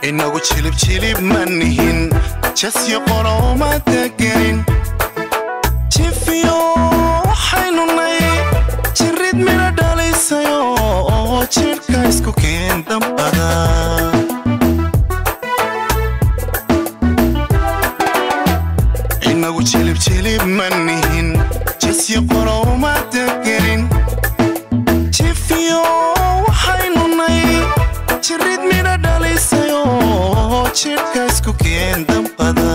inagu jilib jilib ma nihin jasyo qorooma degelin jifiyo waxaynu nay jirid midha dhalisayo oo jidhka isku keen dambada inagu jilib jilib ma nihin jasyo qorooma degelin jifiyo waxaynu nay jirid midha dhalisayo oo jidhka isku keen dambada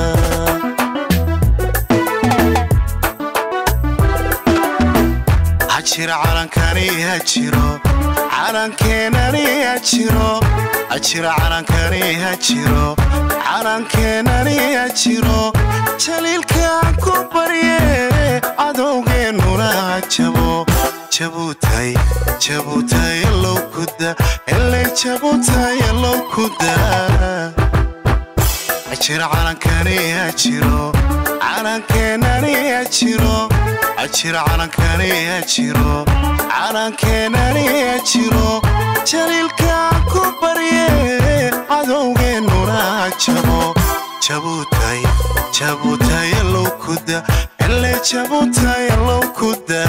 ha jira calankani ha jiro calankeenani ha jiro ha jira calankani ha jiro calankeenani ha jiro jaliilkaan ku barye cadowgeennuna ha jabo jabutay jabutay allow kuda eley jabutay allow kuda ha jira calankani ha jiro calankeenani ha jiro ha jira calankani ha jiro calankeenani ha jiro jaliilkaan ku barye cadowgeennuna ha jabo jabutay jabutay allow kuda eley jabutay allow kuda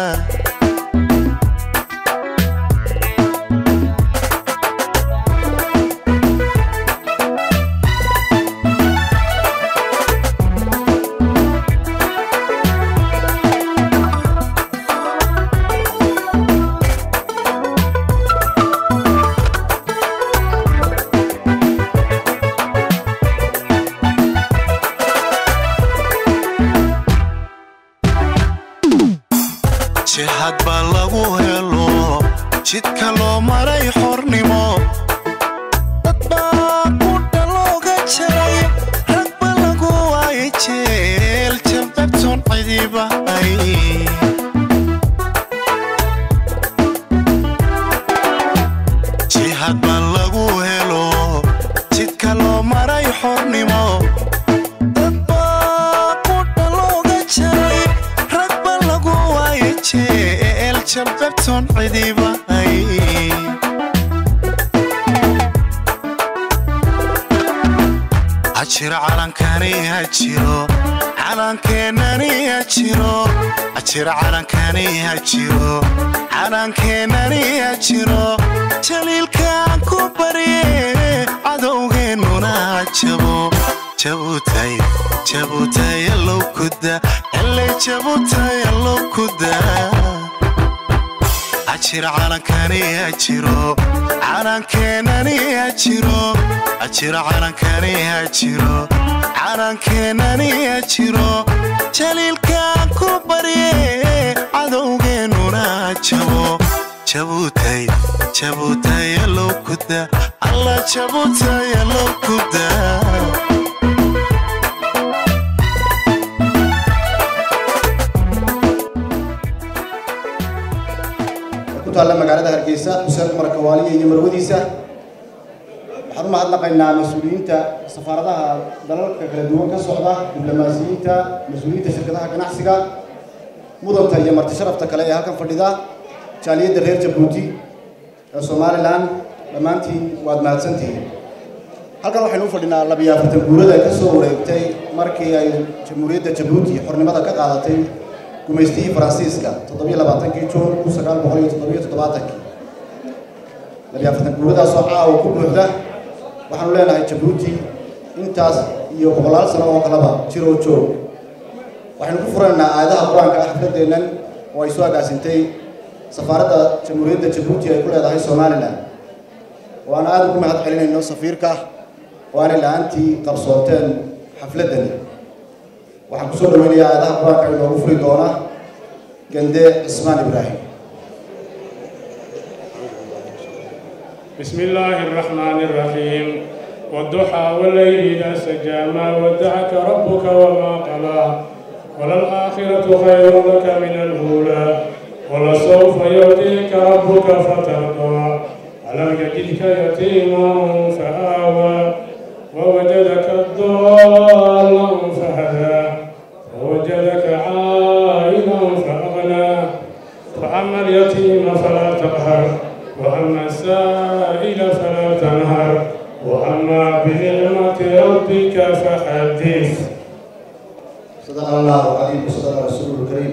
jihad baa lagu helo jidka loo maray xornimo dad baa qudha looga jaray rag ba lagu waayay jeel jababtoon cidibahay jihad baa lagu helo jidka loo maray xornimo dad baa qudha looga jaray rag ba lagu waayay jeel jababtoon cidibahay ha jiro calankani ha jiro calankeenani ha jiro ha jiro calankani ha jiro calankeenani ha jiro jaliilkaan ku barye cadowgeennuna ha jabo jabutay jabutay allow kuda eley jabutay allow kuda ha jiro calankani ha jiro calankeenani ha jiro ha jiro calankani ha jiro calankeenani ha jiro jaliilkaan ku barye cadowgeennuna ha jabo jabutay jabutay allow kuda alla jabutay allow kuda ku taalla magaalada hargeysa xuseen cumar kawaaliya iyo marwadiisa waxaan u mahadnaqaynaa mas-uuliyiinta safaaradaha dalalka kala duwan ka socda diblomaasiyiinta mas-uuliyiinta shirkadaha ganacsiga mudanta iyo marti sharafta kale ee halkan fadhida jaaliyadda reer jabuuti ee somalilan dhammaantiin waad mahadsantihiin halkan waxaynu u fadhinaa labiyo afartan guurada ka soo wareegtay markii ay jamhuuriyadda jabuuti xornimada ka qaadatay gumaystihii faransiiska toddobiyo labaatankii juun kun sagaal boqol iyo toddobiyo toddobaatankii labiyo afartan guuradaasoo caawa ku buuxda waxaanu leenahay jabuuti intaas iyo boqolaal sano oo kaleba jiroo joog waxaynu ku furanaynaa aayadaha qur-aanka ah xafladeennan oo ay soo agaasintay safaaradda jamhuuriyadda jabuuti ay ku leedahay somalilan oo aan aada ugu mahad celinayno safiirka oo aanay la-aantii qabsooteen xafladdani waxaan kusoo dhaweynayaa aayadaha qur-aanka inoogu furi doona gande cismaan ibraahim بسم الله الرحمن الرحيم والضحى والليل إذا سجى ما ودعك ربك وما قلى وللآخرة خير لك من الأولى ولسوف يعطيك ربك فترضى ألم يجدك يتيما فآوى ووجدك ضالا فهدى ووجدك عائلا فأغنى فأما اليتيم فلا تقهر وأما السائل فلا تنهر وأما بنعمة ربك فحدث صدق الله العظيم وصدق رسوله الكريم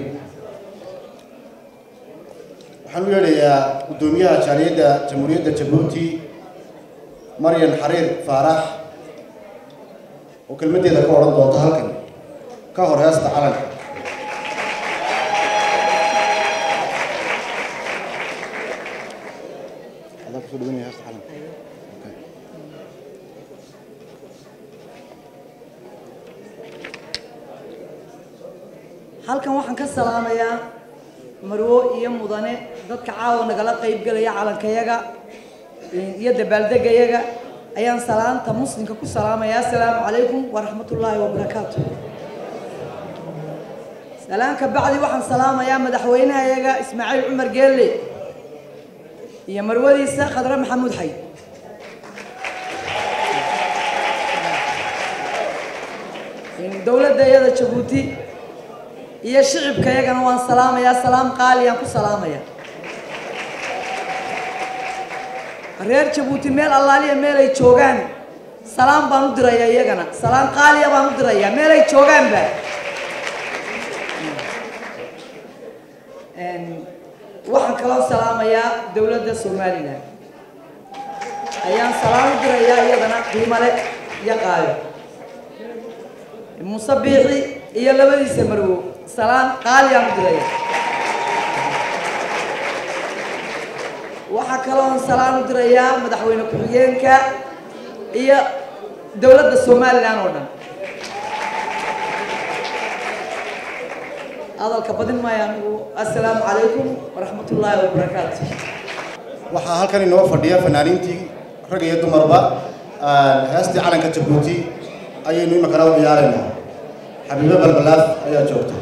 waxaan u yeedhayaa guddoomiyaha jaaliyadda jamhuuriyadda jabuuti maryan xariir faarax oo kelmaddeeda ka odhan doonta halkan ka hor heesta calanka Adaa kusoo dhaweynaya heesta calanka. Okay. halkan waxaan ka salaamayaa marwo iyo mudane dadka caawa nagala qaybgelaya calankayaga iyo dabaaldegayaga ayaan salaanta muslimka ku salaamaya assalaamu calaykum waraxmatullaahi wabarakaatu salaanka bacdi waxaan salaamayaa madaxweynahayaga ismaaciil cumar geelle iyo marwadiisa khadre maxamuud xayd dowladda iyada jabuuti iyo shicibka iyagana waan salaamayaa salaam qaaliyaan ku salaamaya reer jabuuti meel allaaliya meel ay joogaan salaam baan u dirayaa iyagana salaam qaaliya baan u dirayaa meel ay joogaanba waxaan kaloo salaamayaa dowladda somalilan ayaan salaam u dirayaa iyadana qiimale iyo qaayo muuse biixi iyo labadiisa marwo salaan qaaliyaan u diraya waxaa kaloon salaan u dirayaa madaxweyne ku-xigeenka iyo dowladda somalilan oo dhan hadalka badin maayo anigu assalaamu calaykum waraxmatullaahi wabarakaatu waxaa halkan inoo fadhiya fanaaniintii rag iyo dumarba heestii calanka jabuuti ayaynu imikana u ciyaaraynaa xabiibo balbalaaf ayaa joogta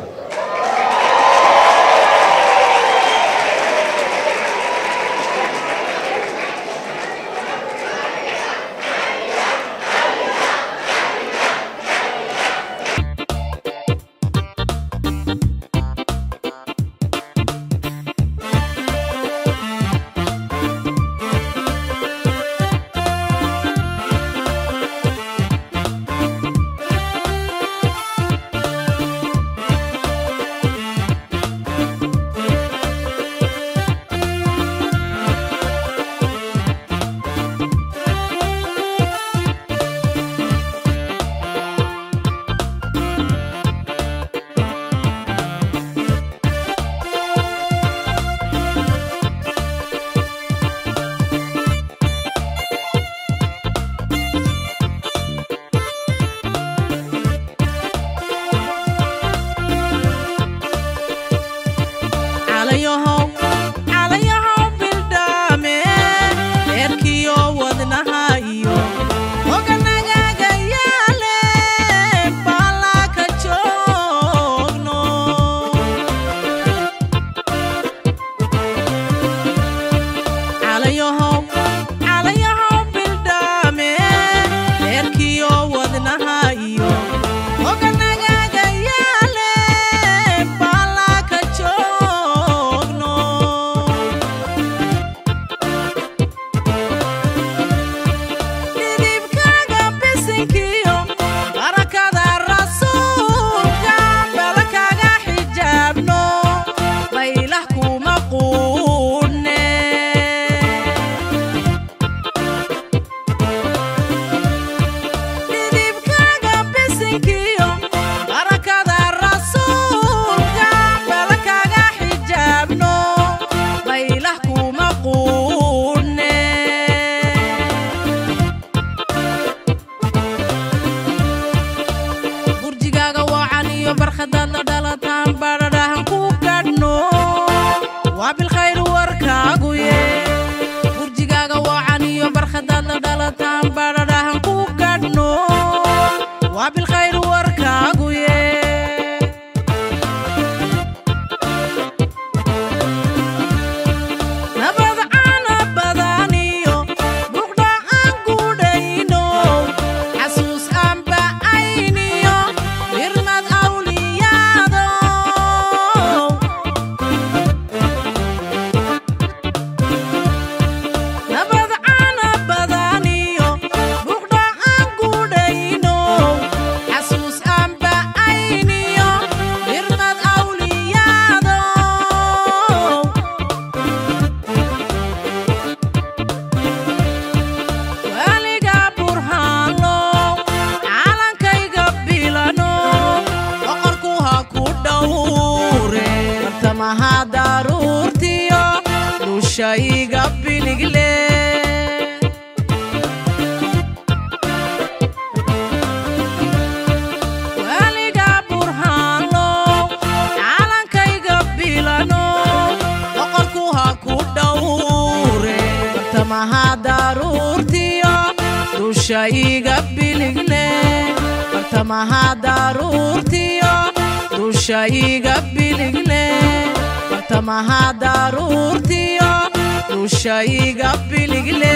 Thank dushayga biligle weliga burhaanlo calankayga bilano boqorku ha ku dhowre bartamaha daruurtiyo dushayga biligle bartamaha daruurtiyo dushayga biligle bartamaha daruurtiyo dushayga biligle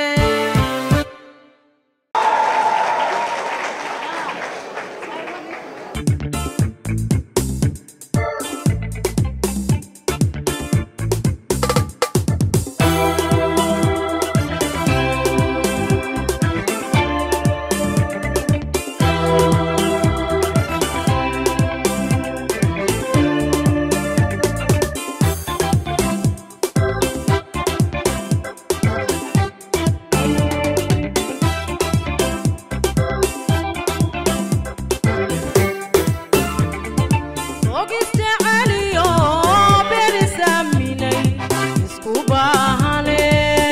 ogiste caliyo berisaminay isku baahane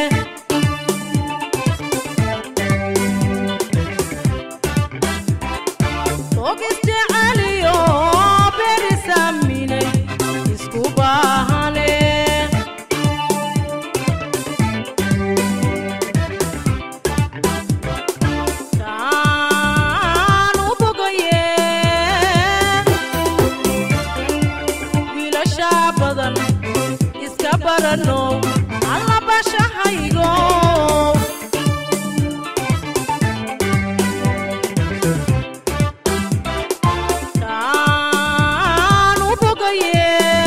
ogiste caliyo berisaminay isku baahane taan u bogaye wiilasha badan iska barano alla bashahaygo taan u bogaye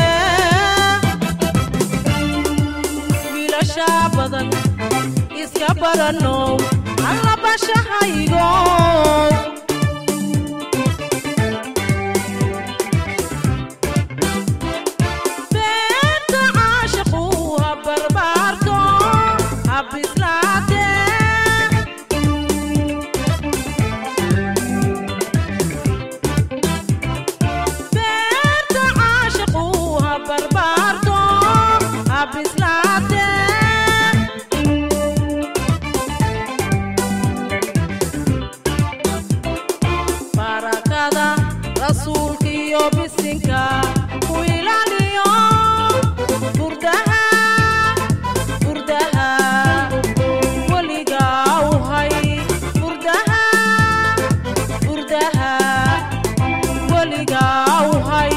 wiilasha badan iska barano alla bashahaygo beerta caashiqu ha barbaarto ha bislaate beerta caashiqu ha barbaarto ha bislaate barakada rasuulkiyo bisinka ku ilaaliyo burdaha burdaha weligaa u hay burdaha burdaha weligaa u hay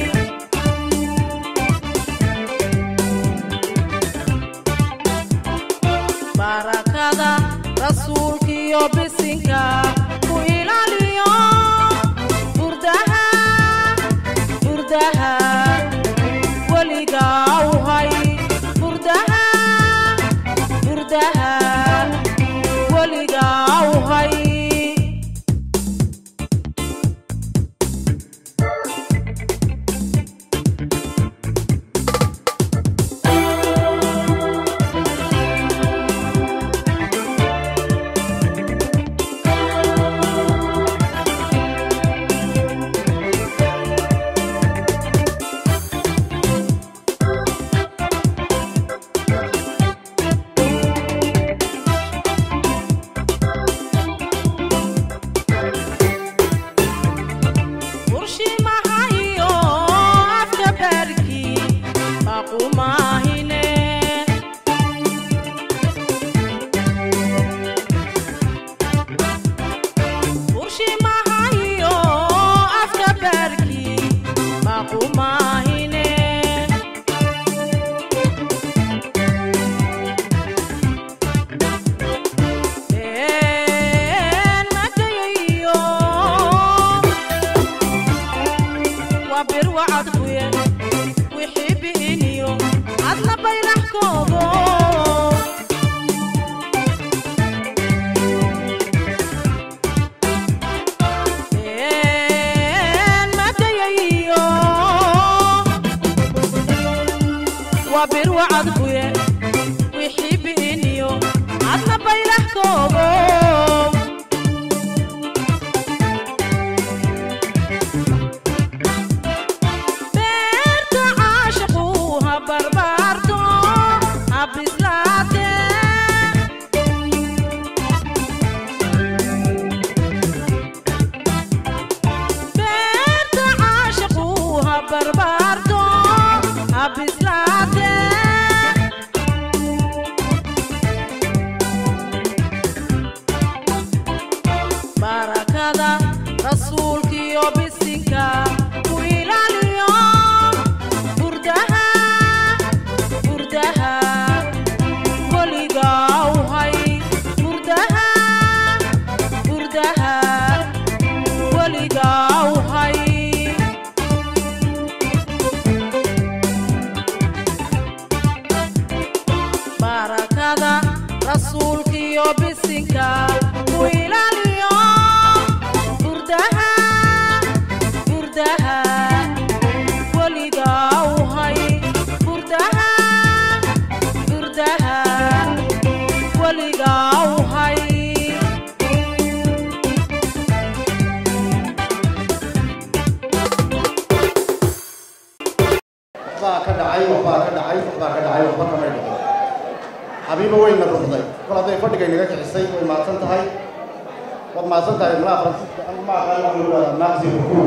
barakada rasuulkiyo bisinka ku ilaaliyo burdaha burdaha weligaa u hay burdaha burdaha weligaa u hay urshimahayo afka barki baqumahine urshimahayo afka barki baqumahine een madayayo waa bir wacad kuye wixii bi'iniyo adna baylax koobo een madayayo waa bir wacad kuye wixii bi'iniyo adna baylax koobo beerta caashiqu ha barbaarto waad mahadsan tahay malaha faransiiska anu ma aqaan wax lagu wada naaqsi rukuu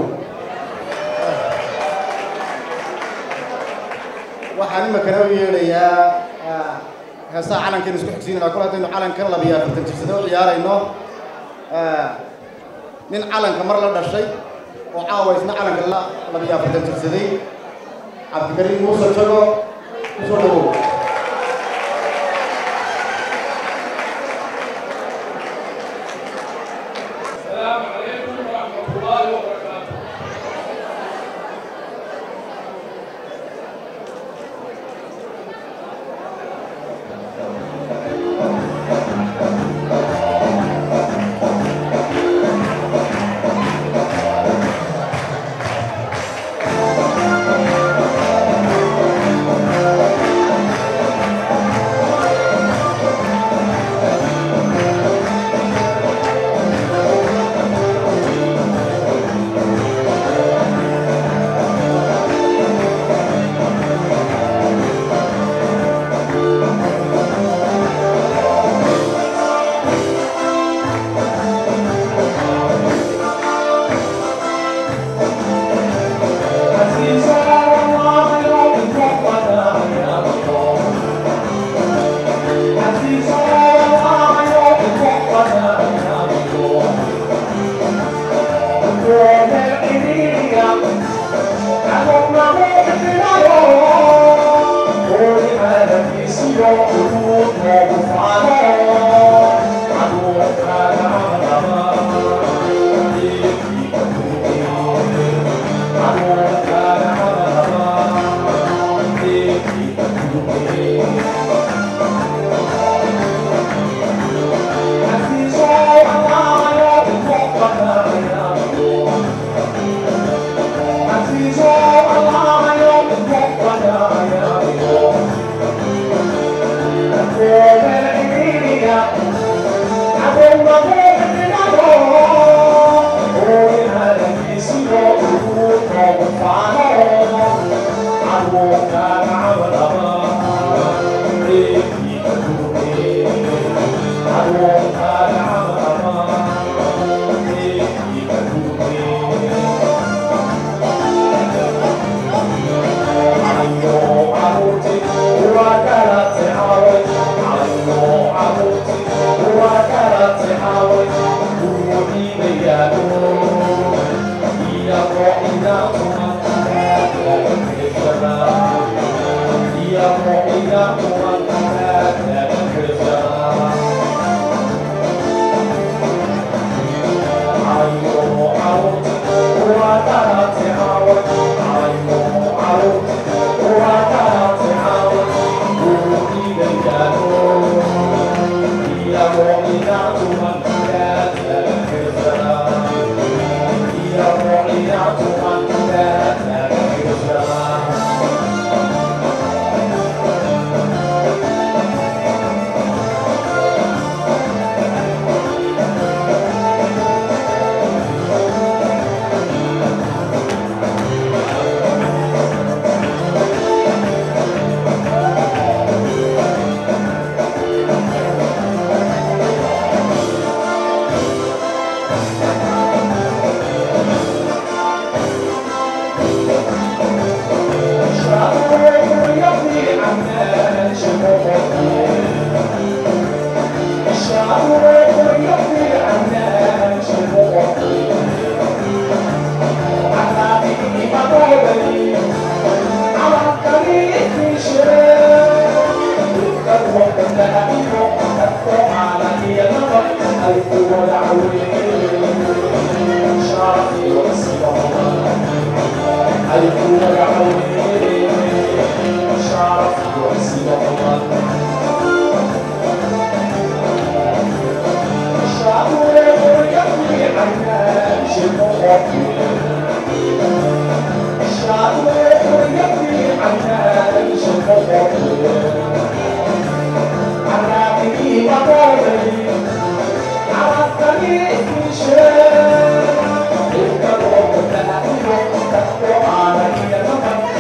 waxaan imakana u yeedhayaa heesaha calankeenu isku xigsiinana kol haddaynu calankan labiya afartan jirsada u ciyaarayno nin calanka mar la dhashay oo caawa isna calanka la labiya afartan jirsaday cabdikariim muuse jago kusoo dhawow السلام عليكم ورحمة الله وبركاته Thank you.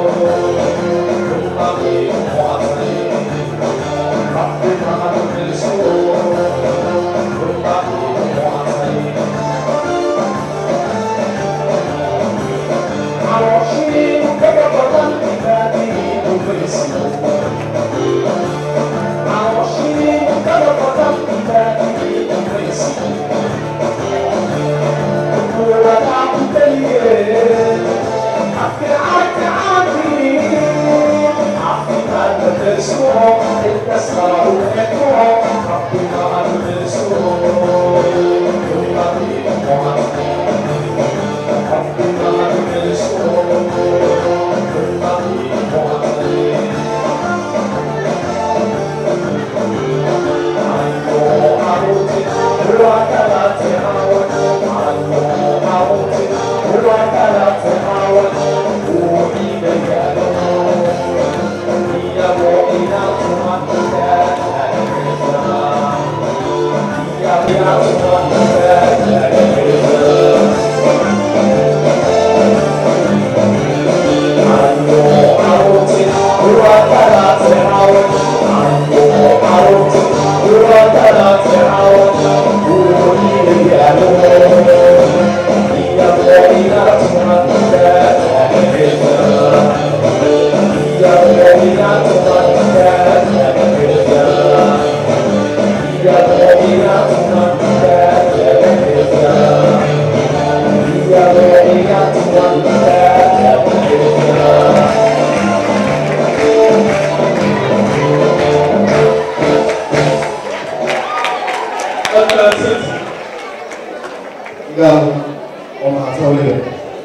gaal oo mahadsan weliba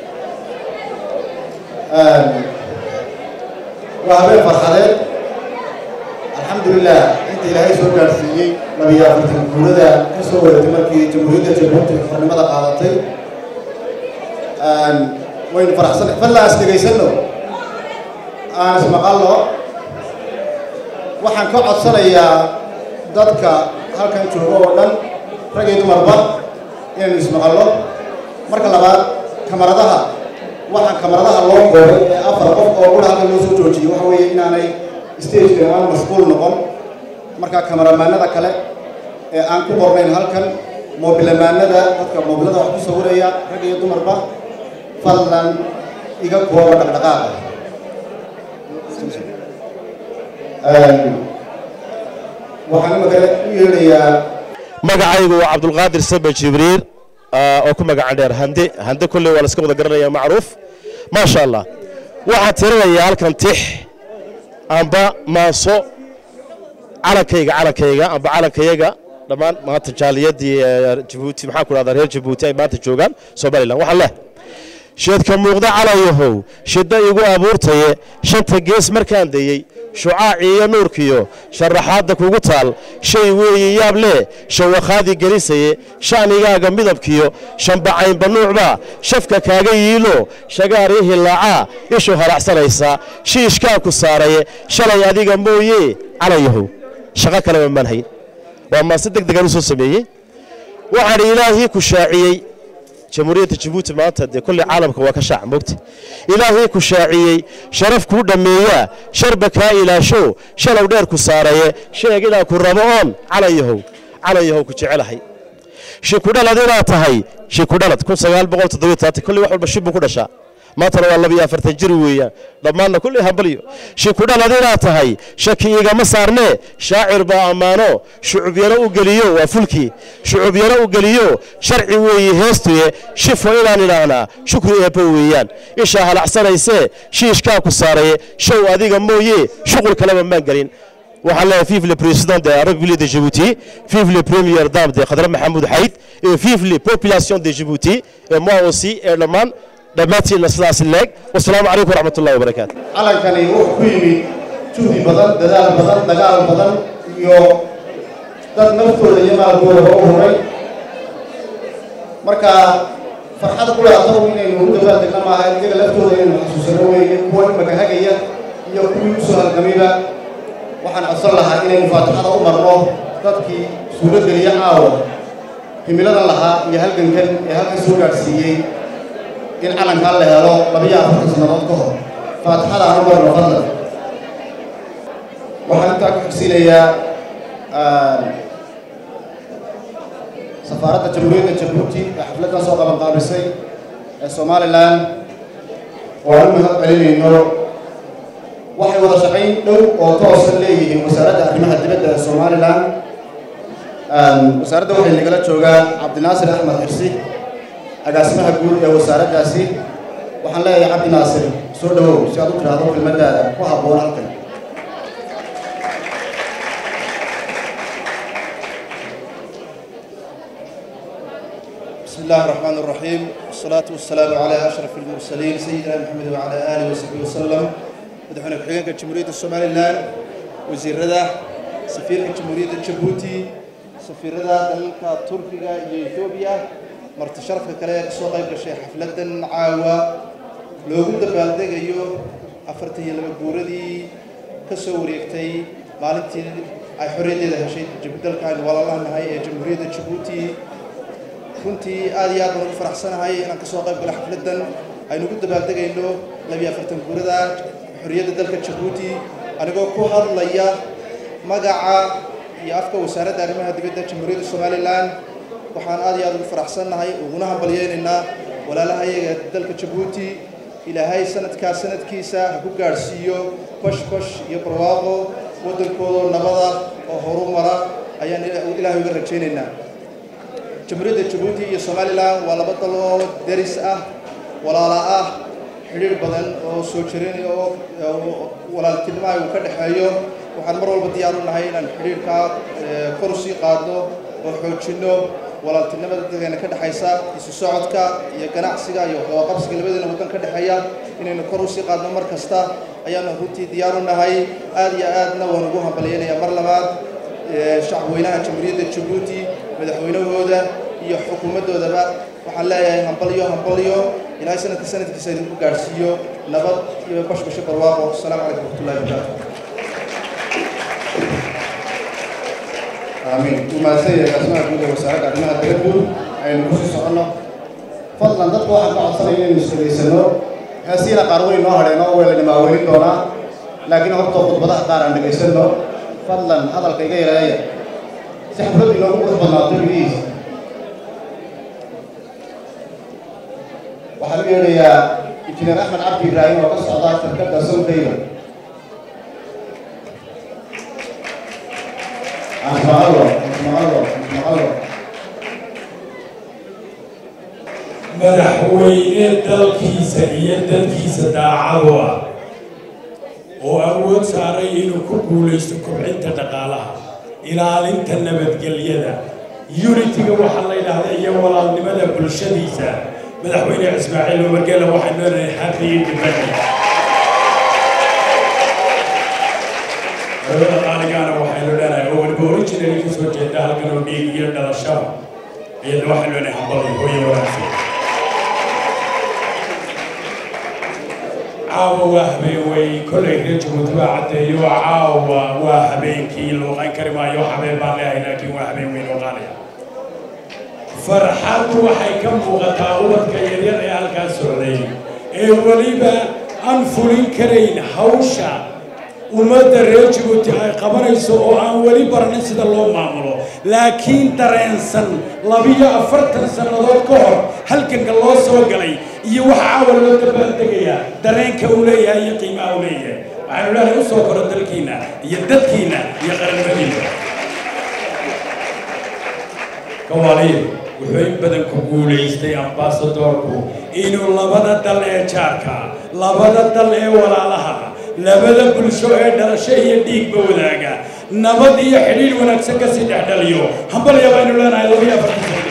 waa habeen farxadeed alxamdulilah inta ilaahay soo gaadhsiiyey labiyo afartan guurada ka soo wadatay markii jamhuuriyadda jabuuti xornimada qaadatay waynu faraxsanay fadlan is dhegaysanno aan ismaqalno waxaan ka codsanayaa dadka halkan jooga oo dhan rag iyo dumarba inaynu ismaqalno marka labaad kamaradaha waxaan kamaradaha loo koobay ee afar qof oo qura halkan loo soo joojiyey waxa weeye inaanay stageka aan mashquul noqon marka kamaramaanada kale ee aan ku qornayn halkan moobilamaanada dadka moobilada wax ku sawiraya rag iyo dumarba fadlan iga kooba dhaqdhaqaaqa waxaan imaka u yeedhayaa magacaygu waa cabdulqaadir sabe jibriir oo ku magacan dheer hande hande kolley waa la iska wada garanaya macruuf maasha allah waxaan tirinayaa halkan tix amba maaso calankayga calankayga amba calankayaga dhammaan maanta jaaliyadii jabuuti maxaan ku dhahdaa reer jabuuti ay maanta joogaan somalilan waxaan leh sheedka muuqda calayahow shidda igu abuurtaye shanta gees markaan dayey shucaacii iyo nuurkiyo sharaxaadda kugu taal shay weeye yaab lee shawakhaadii gelisaye sha'nigaaga midabkiyo shambacaynba nuucbaa shafka kaaga yiilo shagaarii hilaacaa ishu haracsanaysaa shiishkaa ku saaraye shalay adiga mooye calayahow shaqo kaleba maan hayn waa maase deg degaan u soo sameeyey waxaan ilaahii ku shaaciyey jamhuuriyadda jabuuti maanta dee kolley caalamka waa ka shaac mogta ilaahii ku shaaciyey sharaf kuu dhammeeyaa sharba kaa ilaasho shalow dheer ku saaraye sheeg inaan ku rabo oon calayahow calayahow ku jecelahay shikudhalad inaad tahay shikudhalad kun sagaal boqol toddobiyo todobaatan kolley wax walba shib buu ku dhashaa maantana waa laba iyo afartan jir weeyaan dhammaanna kulley hambalyo shikudhalad inaad tahay shaki igama saarnee shaacir baa ammaano shucubyano u geliyo waa fulkii shucubyano u geliyo sharci weeye heestuye shifo inaan idhaahnaa shukri eebbo weeyaan ishaa halacsanaysee shiishkaa ku saaraye show adiga mooye shuqul kaleba maan gelin waxaan leeyahay vive le président de la République de Djibouti vive le première dame de Khadra Mahmoud Haït et vive les populations de Djibouti et moi aussi et le man dhammaantiinna sidaas leeg wasalaamu calaykum waraxmat ullahi wabarakaatu calankani wuxuu ku yimid juhdi badan dadaal badan dagaal badan iyo dad naftooda iyo maalkoodaba u huray marka farxad ku laataw inaynu u dabaaldegna maaha iyaga laftooda inaynu xasuusano weeye kuwa imaka hagaya iyo kuwii usoo halgamayba waxaan codsan lahaa inaynu faatixada u marno dadkii suuro geliya caawa himiladan lahaa iyo halgankan ee halkan soo gaadhsiiyey in calankaa la helo labiyo afartan sannadood ka hor faatixada aan u marno fadlan waxaan intaa ku xigsiinayaa safaaradda jamhuuriyadda jabuuti ee xafladdan soo qaban qaabisay ee somalilan oo aan u mahad celinayno waxay wada shaqayn dhow oo toosan leeyihiin wasaaradda arrimaha dibadda ee somalilan wasaaradda waxay nagala joogaan cabdinaasir axmed xirsi agaasimaha guud ee wasaaraddaasi waxaan leeyahay cabdi naasir soo dhawow si aad u tidhaahdo kelmaddaada ku habboon halkan بسم الله الرحمن الرحيم والصلاة والسلام على أشرف المرسلين سيدنا محمد وعلى آله وصحبه وسلم مدحونا كحيانك جمهورية الصومال الآن وزير رضا سفير جمهورية جيبوتي سفير رضا دلك تركيا إثيوبيا مرت شرف كلا سوق الشيخ حفلة عاوة لو كنت بالدق أيو أفرتي لما بوردي كسوريكتي maalintii ay xorriyaddeeda heshay dalkan walaalaha nahay ee jamhuuriyadda jabuuti runtii aad iyo aad baan ugu faraxsanahay inaan ka soo qayb galo xafladdan aynu ugu dabaaldegayno labiyo afartan guurada xorriyadda dalka jabuuti anigoo ku hadlaya magaca iyo afka wasaaradda arrimaha dibadda jamhuuriyadda somalilan waxaan aad iyo aad ugu faraxsannahay uguna hambalyeynaynaa walaalaha iyaga dalka jabuuti ilaahay sanadkaas sanadkiisa ha ku gaadhsiiyo bash bash iyo barwaaqo waddankooda nabada oo horumara ayaan ilaahay uga rajaynaynaa jamhuuriyadda jabuuti iyo somalilan waa laba dal oo deris ah walaala ah xidhiir badan oo soo jirin oo walaaltinimaha uu ka dhexeeyo waxaan mar walba diyaar u nahay inaan xidhiirkaa kor usii qaadno oo xoojinno walaaltinimada dadkeena ka dhexaysa isu socodka iyo ganacsiga iyo waxqabaqabsiga labadeena waddan ka dhexeeya inaynu kor usii qaadno mar kasta ayaanu runtii diyaar u nahay aad iyo aadna waan ugu hambalyaynayaa mar labaad shacabweynaha jamhuuriyadda jabuuti madaxweynahooda iyo xukuumaddoodaba waxaan leeyahay hambalyo hambalyo ilaahay sanadka sanadkiisa idinku gaadhsiiyo nabad iyo bashbasho barwaaqo asalaamu calaykum waraxmatullahi wabarakaatu aamiin umaadsan yahay agaasimaha guud ee wasaaradda arrimaha dibaddu aynu kusii soconno fadlan dadku waxaan ka codsanaya inaynu isdhegaysano heesiina qaar weyn noo hadheen oo weyla dhimaaweelin doonaa laakiin horta khudbadaha qaar aan dhegaysanno fadlan hadalka iga yareeya si xafladdu inoogu qurux badnaato biliis waxaan u yeedhayaa injineer axmed cabdi ibraahim oo ka socda shirkadda soldayda asmacallo asmacallo asmacallo madaxweyne dalkiisa iyo dadkiisa daacadu ah oo awood saaray inuu ku guulaysto kobcinta dhaqaalaha ilaalinta nabadgelyada unitiga waxaa la yidhaahdaa iyo walaalnimada bulshadiisa madaxweyne ismaaciil umargela waxay nooleedahay happy independence dowladda qaaligaana waxaynu leenahay oo weliba originally ka soo jeeda halkan oo dhiig iyo dhalashaba iyadna waxaynu leenahay hambalyo hooyo wanaagsan caawa waa habeen wey kollay reer jabuuti baa caddeeyo caawa waa habeenkii looqan kari maayo habeen baan leeyahay laakiin waa habeen weyn oo qaaliya farxaddu waxay ka muuqataa ubadka yaryar ee halkaas socday ee weliba aan fulin karayn hawsha ummadda reer jabuuti ay qabanayso oo aan weli baranin sida loo maamulo laakiin dareensan labiyo afartan sannadood ka hor halganka loo soo galay iyo waxa caawa loo dabaaldegayaa dareenka uu leeyahay iyo qiimaha uu leeyahay waxaanu leenahay u soo koro dalkiinna iyo dadkiinna iyo qaranimadiinna kawaaliyo wuxuu in badan ku guulaystay ambasadorku inuu labada dal ee jaarka labada dal ee walaalaha labada bulsho ee dhalasho iyo dhiigba wadaaga nabad iyo xidhiidh wanaagsan ka sii dhexdhaliyo hambalya baynu leenahay labiyo afartan sano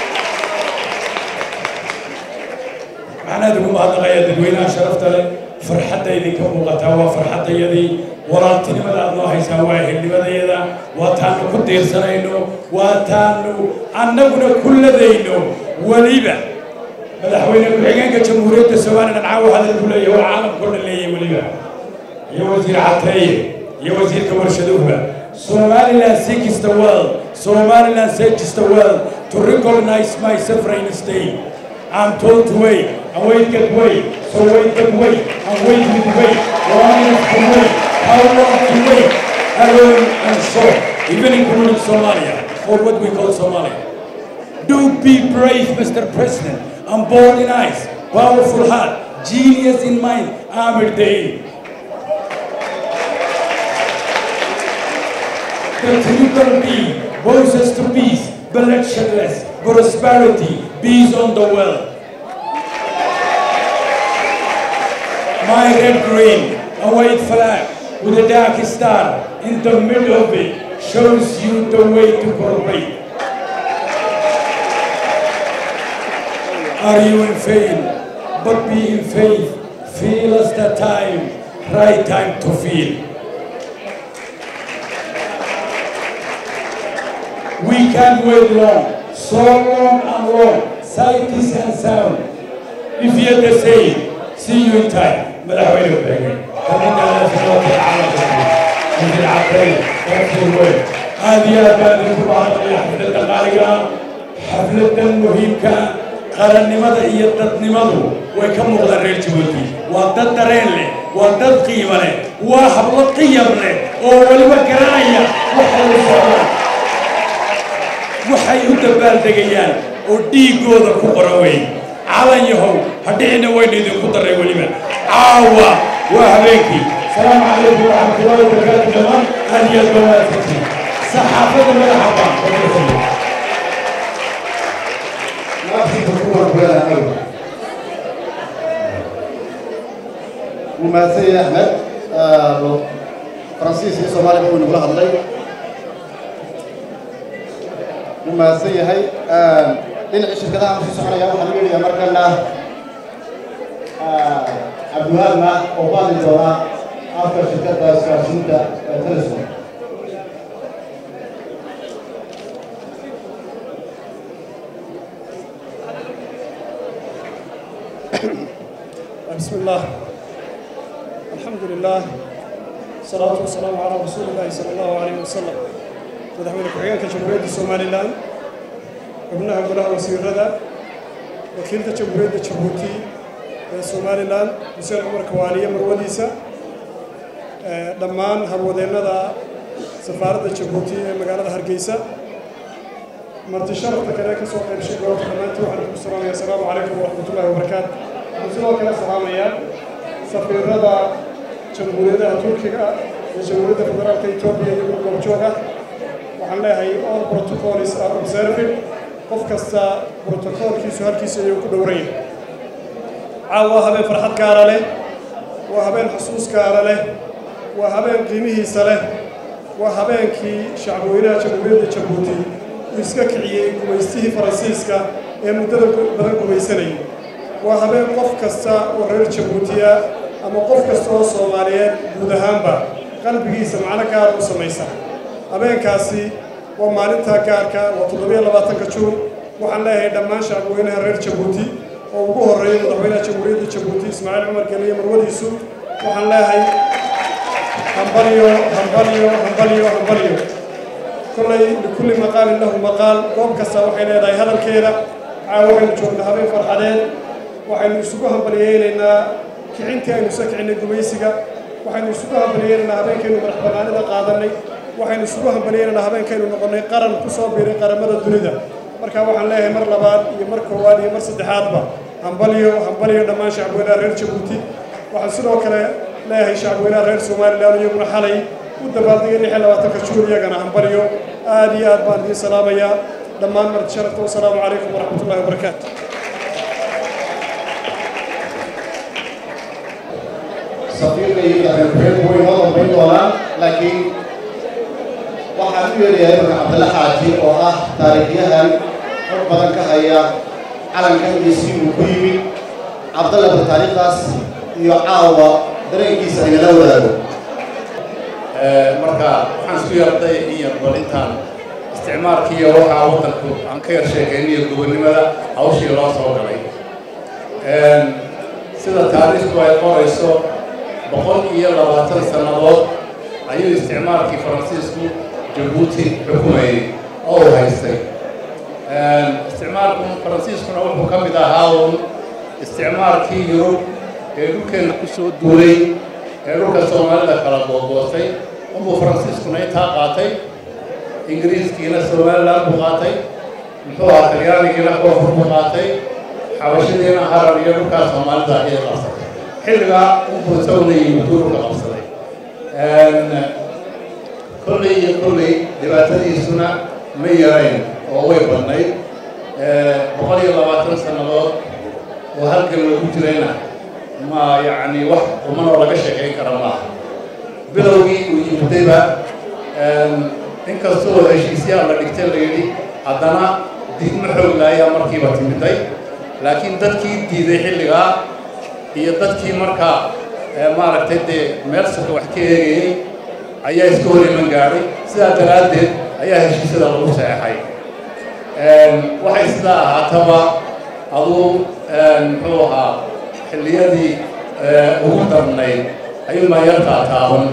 waxaan aad ugu mahadnaqayaa dadweynaha sharafta leh farxadda idinka muuqataa waa farxaddayadii walaaltinimada aad noo haysaan waa ehelnimadayada waa taanu ku diirsanayno waa taanu annaguna ku ladayno weliba madaxweyne ku-xigeenka jamhuuriyadda somalilan caawa hadal ku leeyahay waa caalamkao dhan leeyahay weliba iyo wasiir cateeye iyo wasiirka warshaduhuba somaliland seeks the world somaliland seeks the world to recognize my sovereign state I'm told to wait and wait get wait So wait and wait, and wait with wait, long enough to wait, how long to wait, alone and short, even including Somalia, or what we call Somalia. Do be brave, Mr. President, and bold in eyes, powerful heart, genius in mind, Amir Day. The triple B, voices to peace, bloodsheddless, prosperity, peace on the world. My red green, a white flag with a dark star in the middle of it shows you the way to cooperate. Are you in faith? But be in faith. Feel as the time, right time to feel. We can wait long, so long and long, sight is and sound. If you're the same, see you in time. مدحوينه بهجين كمنا في الوقت العام في العقل في الوين هذه أبان بعض حفلة الغالية حفلة مهمة قرن نمضى هي دد نمضو ويكم مقدر ريل جوتي ودد درين له ودد قيمة له وحبل قيم له أول ما كراية وحل الصلاة waxay u dabaaldegayaan oo dhiigooda ku qoran weyn calan yahow hadhicina wayna idinku daray weliba caawa waa habeenkii salaamu calaykum waraxmatullahi wabarakaatu dhammaan aad iyo aad baa wanaagsantiin saxaafadda madaxa baan ومahadsan yahay axmed faransiis iyo soomaaliya buu inagula hadlay wuu mahadsan yahay dhinacii shirkadaha usii soconaya waxaan u yeedhayaa markana cabdiwahaabna oo ku hadli doona afka shirkadda isgaarsiinta ee telesom بسم الله الحمد لله الصلاة والسلام على رسول الله صلى الله عليه وسلم مدحوين كحيانك جمهورية الصومالي الآن ابنها قلها وسير ردا وكيلة جمهورية جيبوتي الصومالي الآن حسين عمر كوالية مروديسة دمان هرودينا سفارة جيبوتي مقالة هرقيسة marti sharafta kale ka soo qaybshay goobta dhammaantii waxaan ku salaamaya asalaamu calaykum waraxmatullaahi wabarakaatu waxaan sidoo kale salaamayaa safiirada jamhuuriyadaha turkiga iyo jamhuuriyadda federaalka etoobiya iyo goobjoog ah waxaan leeyahay all protocols are observed qof kasta protocolkiisu halkiisa ayuu ku dhowran yahay caawa waa habeen farxad gaara leh waa habeen xusuus gaara leh waa habeen qiimihiisa leh waa habeenkii shacbweynaha jamhuuriyadda jabuuti uu iska kiciyey gumaystihii faransiiska ee muddada badan gumaysanayay waa habeen qof kasta oo reer jabuutiya ama qof kasta oo soomaaliyeed guud ahaanba qalbigiisa macno gaar u samaysa habeenkaasi waa maalintaa gaarka waa toddobiyo labaatanka juun waxaan leeyahay dhammaan shacbweynaha reer jabuuti oo ugu horreeyay madaxweynaha jamhuuriyadda jabuuti ismaaciil cumar geliye marwadiisu waxaan leeyahay hambalyo hambalyo hambalyo hambalyo kollay likulli maqaalin lahu maqaal goob kasta waxay leedahay hadalkeeda caawa waxaynu joognaa habeen farxadeed waxaynu isugu hambalyeynaynaa kicintii aynu isa kicinay gumaysiga waxaynu isugu hambalyeynaynaa habeenkaynu madax bannaanida qaadannay waxaynu isugu hambalyeynaynaa habeenkaynu noqonnay qaran ku soo biiray qaramada dunida marka waxaan leeyahay mar labaad iyo mar koowaad iyo mar saddexaadba hambalyo hambalyo dhammaan shacbweynaha reer jabuuti waxaan sidoo kale leeyahay shacbweynaha reer somalilan iyaguna xalay u dabaaldegay lix iyo labaatanka juun iyagana hambalyo aad iyo aad baan idiin salaamayaa dhammaan marti sharafta wasalaamu calaykum waraxmatullahi wabarakaatu safiirka iyo madaxweyne way noo dambayn doonaan laakiin waxaan u yeelayaa imanka cabdalla xaaji oo ah taariikhyahan xog badan ka haya calankan iyo si uu ku yimid cabdalla bal taariikhdaas iyo caawa dareenkiisa aynala wadaago marka waxaan isku yarday in yar bal intaan isticmaalkiiyo waxaa waddanku aan ka yar sheekayniyo gobonnimada hawshii loo soo galay sida taariikhdu ay qorayso boqol iyo labaatan sannadood ayuu isticmaalkii faransiisku jabuuti xukumayay oo uu haystay isticmaalku faransiiskuna wuxuu ka mid ahaa uun isticmaalkii yurub ee dhulkeenna ku soo duulay ee dhulka soomaalida kala googoostay unbuu faransiiskuna intaa qaatay ingiriiskiina somalilan buu qaatay muxuu ahaa talyaanigiina koonfur buu qaatay xabashadiina harar iyo dhulkaa soomaalida ayay qabsatay xilligaa unbuu isaguna yimid dhulka qabsaday kolley iyo kolley dhibaatadiisuna ma yarayn oo way badnayd boqol iyo labaatan sannadood oo halkan lagu jirayna ma yacni wax qumanoo laga sheekayn kara maaha bilowgii uu yimidayba inkastoo heshiisyaa la dhigtay la yidhi haddana diidma xoogla ayaa markiiba timiday laakiin dadkii diiday xilligaa iyo dadkii markaa maaragtay dee meel suka wax ka eegayey ayaa iska hor iman gaadhay sidaa daraaddeed ayaa heshiisyada lagu saxeexay waxay sidaa ahaataba aduu muxuu ahaa xilliyadii ugu darnayd ayuu mayartaa taaban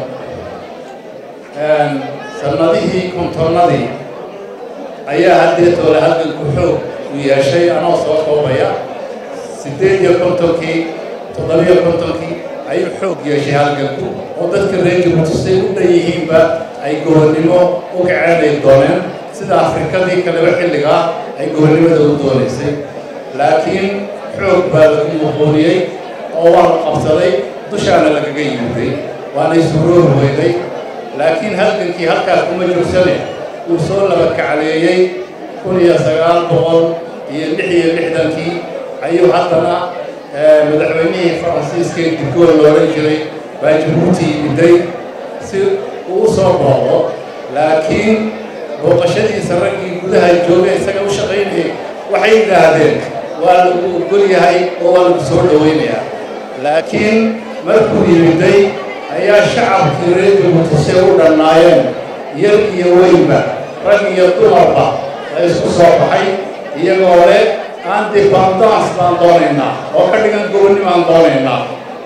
sannadihii kontonnadii ayaa haddee toole halganku xoog u yeeshay anoo soo koobaya siddeed iyo kontonkii toddobiyo kontonkii ayuu xoog yeeshay halganku oo dadka reer jabuuti say u dhan yihiinba ay gobonnimo u kaceynay dooneen sida afrikadii kaleba xilligaa ay gobonnimada u doonaysay laakiin xoog baa lagu muquuniyey oo waa la qabsaday dushaana lagaga yimiday waanay suuroobi weyday laakiin halgankii halkaas kuma joogsane uu soo laba kacleeyey kun iyo sagaal boqol iyo lix iyo lixdankii ayuu haddana madaxweynihii faransiiska ee digool loohan jiray baa jabuuti yimiday si uu u soo booqdo laakiin booqashadiisa raggii gudaha jooga isaga u shaqaynayay waxay yidhaahdeen waa lagu ogol yahay oo waa lagu soo dhowaynayaa laakiin markuu yimiday ayaa shacabkii reer jabuuti say u dhannaayeen yar iyo weynba rag iyo dumarba la isku soo baxay iyagoo leh independance baan doonaynaa oo ka dhigan gobonni baan doonaynaa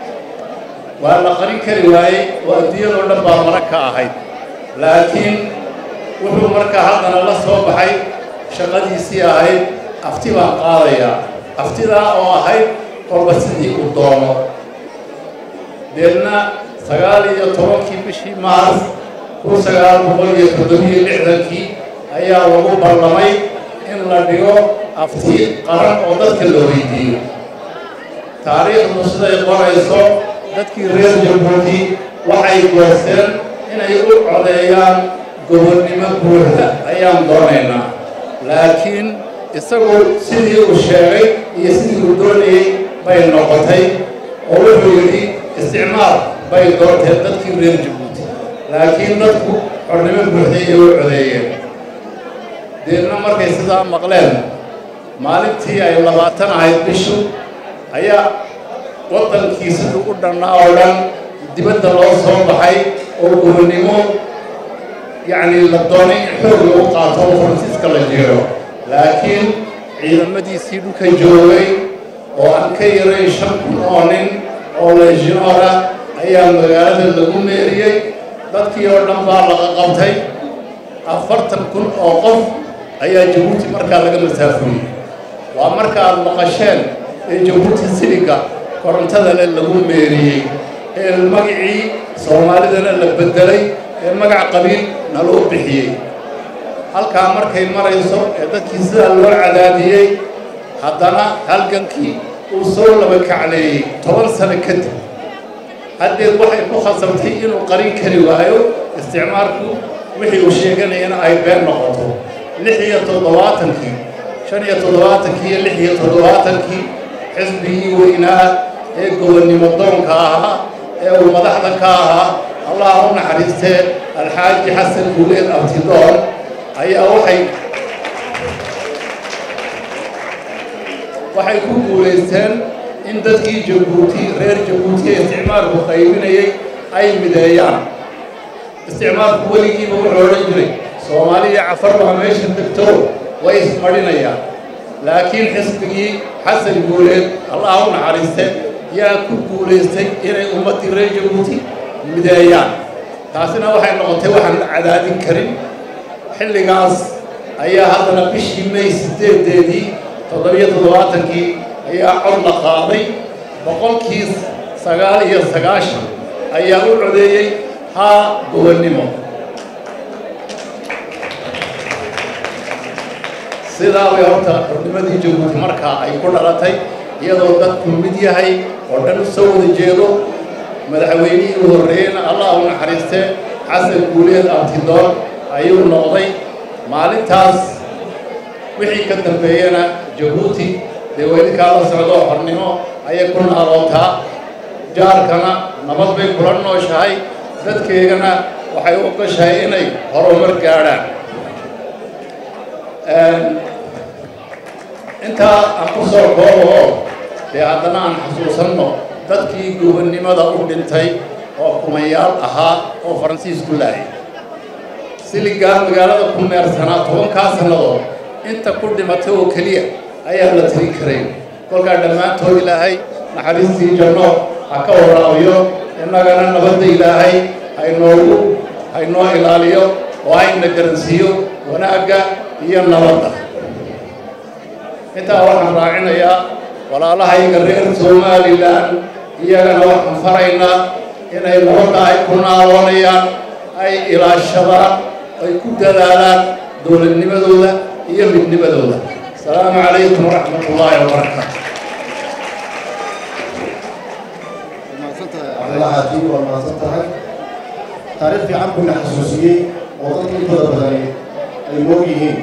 waa la qarin kari waayey oo adduunyadoo dhan baa marag ka ahayd laakiin wuxuu markaa haddana la soo baxay shaqadiisii ahayd afti baan qaadayaa aftidaa oo ahayd kolba sidii uu doono deedna sagaal iyo tobankii bishii maars kun sagaal boqol iyo toddobiyo lixdankii ayaa lagu ballamay in la dhigo afti qaran oo dadka la weydiiyo taariikhdu siday qorayso dadkii reer jabuuti waxay goosteen inay u codeeyaan gobonnimo buuxda ayaan doonaynaa laakiin isagu sidii uu sheegay iyo sidii uu doonayey bay noqotay oo wuxuu yidhi isticmaal bay doonteen dadkii reer jabuuti laakiin dadku xornimo buuxday ay u codeeyeen deedna markay sidaa maqleen maalintii ay labaatan ahayd bishu ayaa waddankii siduu u dhannaa oo dhan dibadda loo soo baxay oo gobonnimo yacni la doonay in xoog lagu qaato oo faransiiska la jeero laakiin ciidamadiisii dhulka joogay oo aan ka yarayn shan kun oo nin oo leeshinoora ayaa magaalada lagu meeriyey dadkii oo dhan baa laga qabtay afartan kun oo qof ayaa jabuuti markaa laga masaafuriyey waa markaaad maqasheen ee jabuuti siliga korontada le lagu meeriyey ee magacii soomaalidana la beddelay ee magac qabiil na loo bixiyey halkaa markay marayso ee dadkii sidaa loo cadaadiyey haddana halgankii uu soo laba kacleeyey toban sano kadib haddeed waxay ku khasabtay inuu qarin kari waayo isticmaalku wixii uu sheeganayana ay been noqoto lix iyo toddobaatankii shan iyo toddobaatankii iyo lix iyo toddobaatankii xisbigii weynaa ee gobonnimo doonka ahaa ee uu madaxda ka ahaa allah u naxariistee alxaaji xasan guuleed abtidoon ayaa waxay waxay ku guulaysteen in dadkii jabuuti reer jabuuti ee isticmaalku qaybinayay ay mideeyaan isticmaalku weligiiba wuxuu odhan jiray soomaaliya cafarbaha meesha degto way ismadhinayaan laakiin xisbigii xasan guuleed allah u naxariiste yaa ku guulaystay inay ummaddii reer jabuuti mideeyaan taasina waxay noqotay waxaan la cadaadin karin xilligaas ayaa haddana bishii may siddeedeedii toddobiyo toddobaatankii ayaa cod la qaaday boqolkiis sagaal iyo sagaashan ayaa u codeeyey haa gobonnimo sidaa way horta xubnimadii jabuuti markaa ay ku dhalatay iyadoo dadku mid yahay oo dhan soo wada jeedo madaxweynihii u horreeyeyna allah u naxariiste xasan guuleed abtidoon ayuu noqday maalintaas wixii ka dambeeyana jabuuti dee weydinkaa la socdo xornimo ayay ku naalootaa jaarkana nabad bay kula nooshahay dadkeegana waxay u ogashahay inay horumar gaadhaan intaa aan ku soo koobo oo dee haddana aan xasuusanno dadkii gobonnimada u dhintay oo kumayaal ahaa oo faransiisku laayay siligaa magaalada ku meersanaa tobankaa sannadood inta ku dhimatay oo keliya ayaa la tirin karay kolkaa dhammaantood ilaahay naxariistii janno ha ka waraabiyo innagana nabadda ilaahay haynoogu haynoo ilaaliyo oo hayna garansiiyo wanaagga iyo nabadda intaa waxaan raacinayaa walaalahayga reer somalilan iyagana waxaan faraynaa inay nabadda ay ku naaloonayaan ay ilaashadaan ay ku dadaalaan dowladnimadooda iyo midnimadooda asalaamu calaykum waraxmat ullaahi wabarakaatu cabdilahaati waa mahadsan tahay taariikh fiican buu na xasuusiyey oo dadka intooda badani ay moog yihiin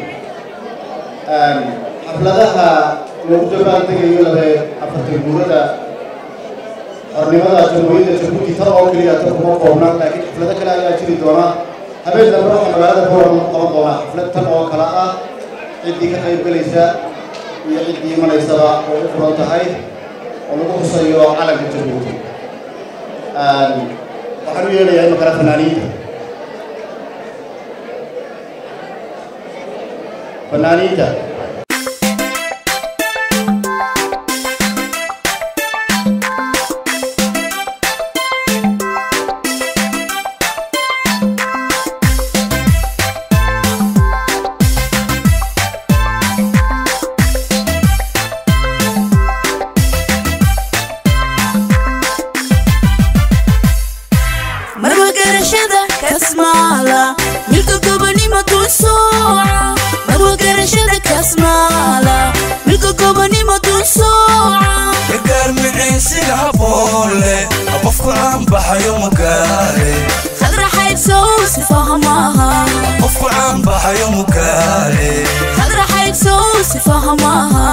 xafladaha lagu dabaan tegayo labe afartan guurada xornimada jamhuuriyadda jabuuti tan oo keliya tan kuma koobna laakiin xaflado kale ayaa jiri doona habeen dambe waxaa magaalada boorama ku qaban doonaa xaflad tan oo kale ah ciddii ka qayb gelaysa iyo ciddii imanaysaba oo u furan tahay oo lagu xusayo calanka jabuuti waxaan u yeelayaa imakana fanaaniinta fanaaniinta marwa garashada kasmaala milka gobonimo dul sooca marwa garashada kasmaala milka gobonimo dul sooca gargaar miciisiga haboon leh qofku aan baxayo mugaale khadra xaybsow sifahamaha qofku aan baxayo mugaale khadra xaybsow sifahamaha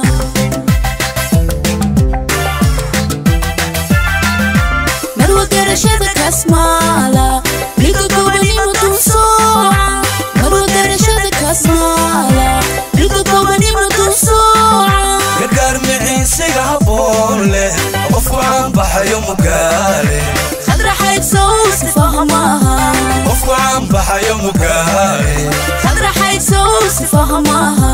marwa garashada kasmaala milka gobonimo dul sooca marwa garashada kasmaala milka gobonimo dul sooca gargaar miciisiga haboon leh qofku aan baxayo mugaale khadra xaybsow sifahamaha qofku aan baxayo mugaale khadra xaybsow sifahamaha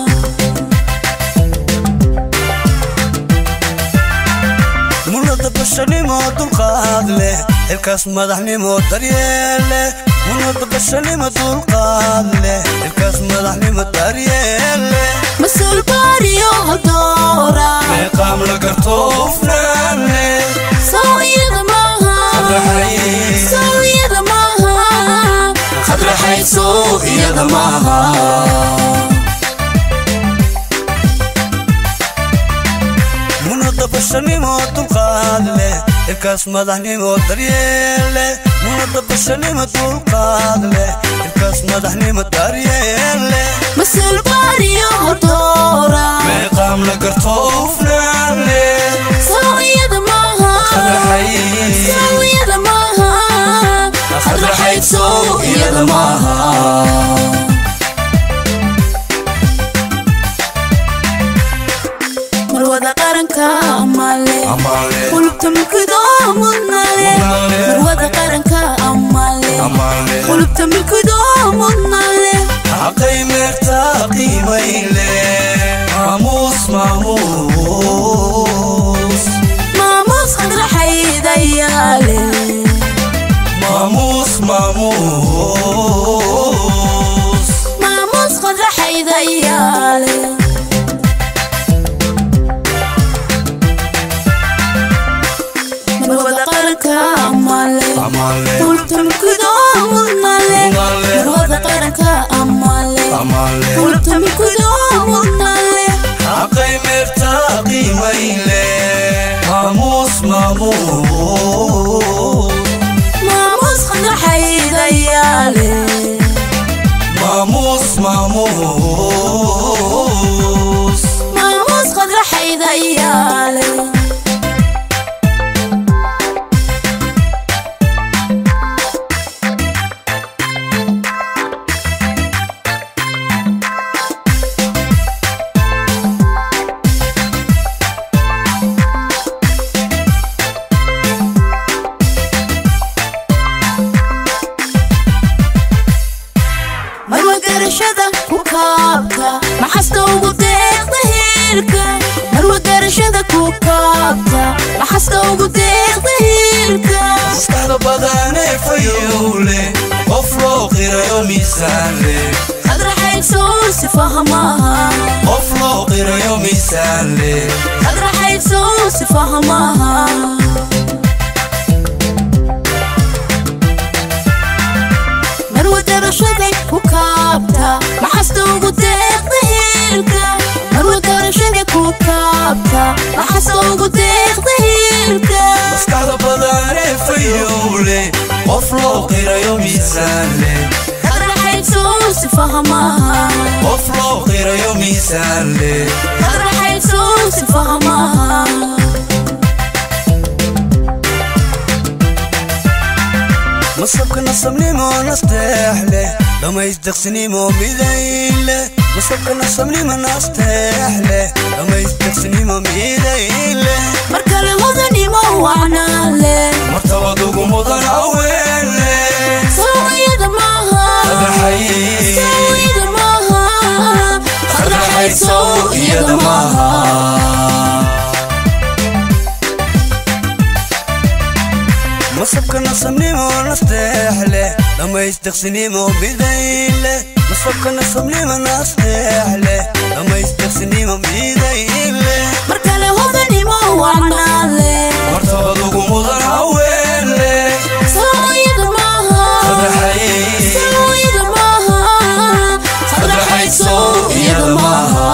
munada bashanimo dulqaad leh xilkaas madaxnimo daryeel leh munada bashanimo dulqaad leh xilkaas madaxnimo daryeel leh mas-uul baariyo haldoora meeqaam la garto hufnaan leh sow iyada maaha sow iyada maaha khadra xaybsow iyada maaha munada bashanimo dulqaad leh xilkaas madaxnimo daryeel leh munada bashanimo dulqaad leh xilkaas madaxnimo daryeel leh mas-uul baariyo haldoora meeqaam la garto hufnaan leh sow iyada maaha sow iyada maaha khadra xaybsow iyada maaha marwada qaranka amale qulubta milkido mudnale marwada qaranka amale qulubta milkido mudnale xaqay meerta qiimayle maamuus maamuus maamuus khadra xaydayaale maamuus maamuus maamuus khadra xaydayaale qulubta milkidoo mudnale marwada qaranka amale qulubta milkidoo mudnale xaqay meertaa qiimayle maamuus maamuus maamuus qadraxaydayaale maamuus maamuus maamuus qadraxaydayaale marwa garashada ku kaabta maxasta ugu deeqda hiilka marwa garashada ku kaabta maxasta ugu deeqda hiilka maskaxda badanee fayowle qof loo qirayo miisaan leh qadraxaysoo si fahmaha qof loo qirayo miisaan leh qadraxaysoo si fahmaha marwa garashada ku kaabta maxasta ugu deeqda hiilka marwa garashada ku kaabta maxasta ugu deeqda hiilka maskaxda badanee fayowle qof loo qirayo miisaan leh qadraxaysoo si fahmaha qof loo qirayo miisaan leh qadraxaysoo si fahmaha masabka nasabnimo nasteex leh dhammaysdeqsinimo midayn leh masabka nasabnimo nasteex leh dhammaysdeqsinimo midayn leh mar kale hodanimo wacnaale martabad ugu mudan haween leh sawiyada maaha Qadraxay. sawiyada maaha qadraxayso iyada maaha masabka nasabnimo nasteex leh dhammaysdeqsinimo midayn leh masabka nasabnimo nasteex leh dhammaysdeqsinimo midayn leh mar kale hodanimo wacnaale martabad ugu mudan haween leh sawiyada maaha Qadraxay. sawiyada maaha qadraxayso iyada maaha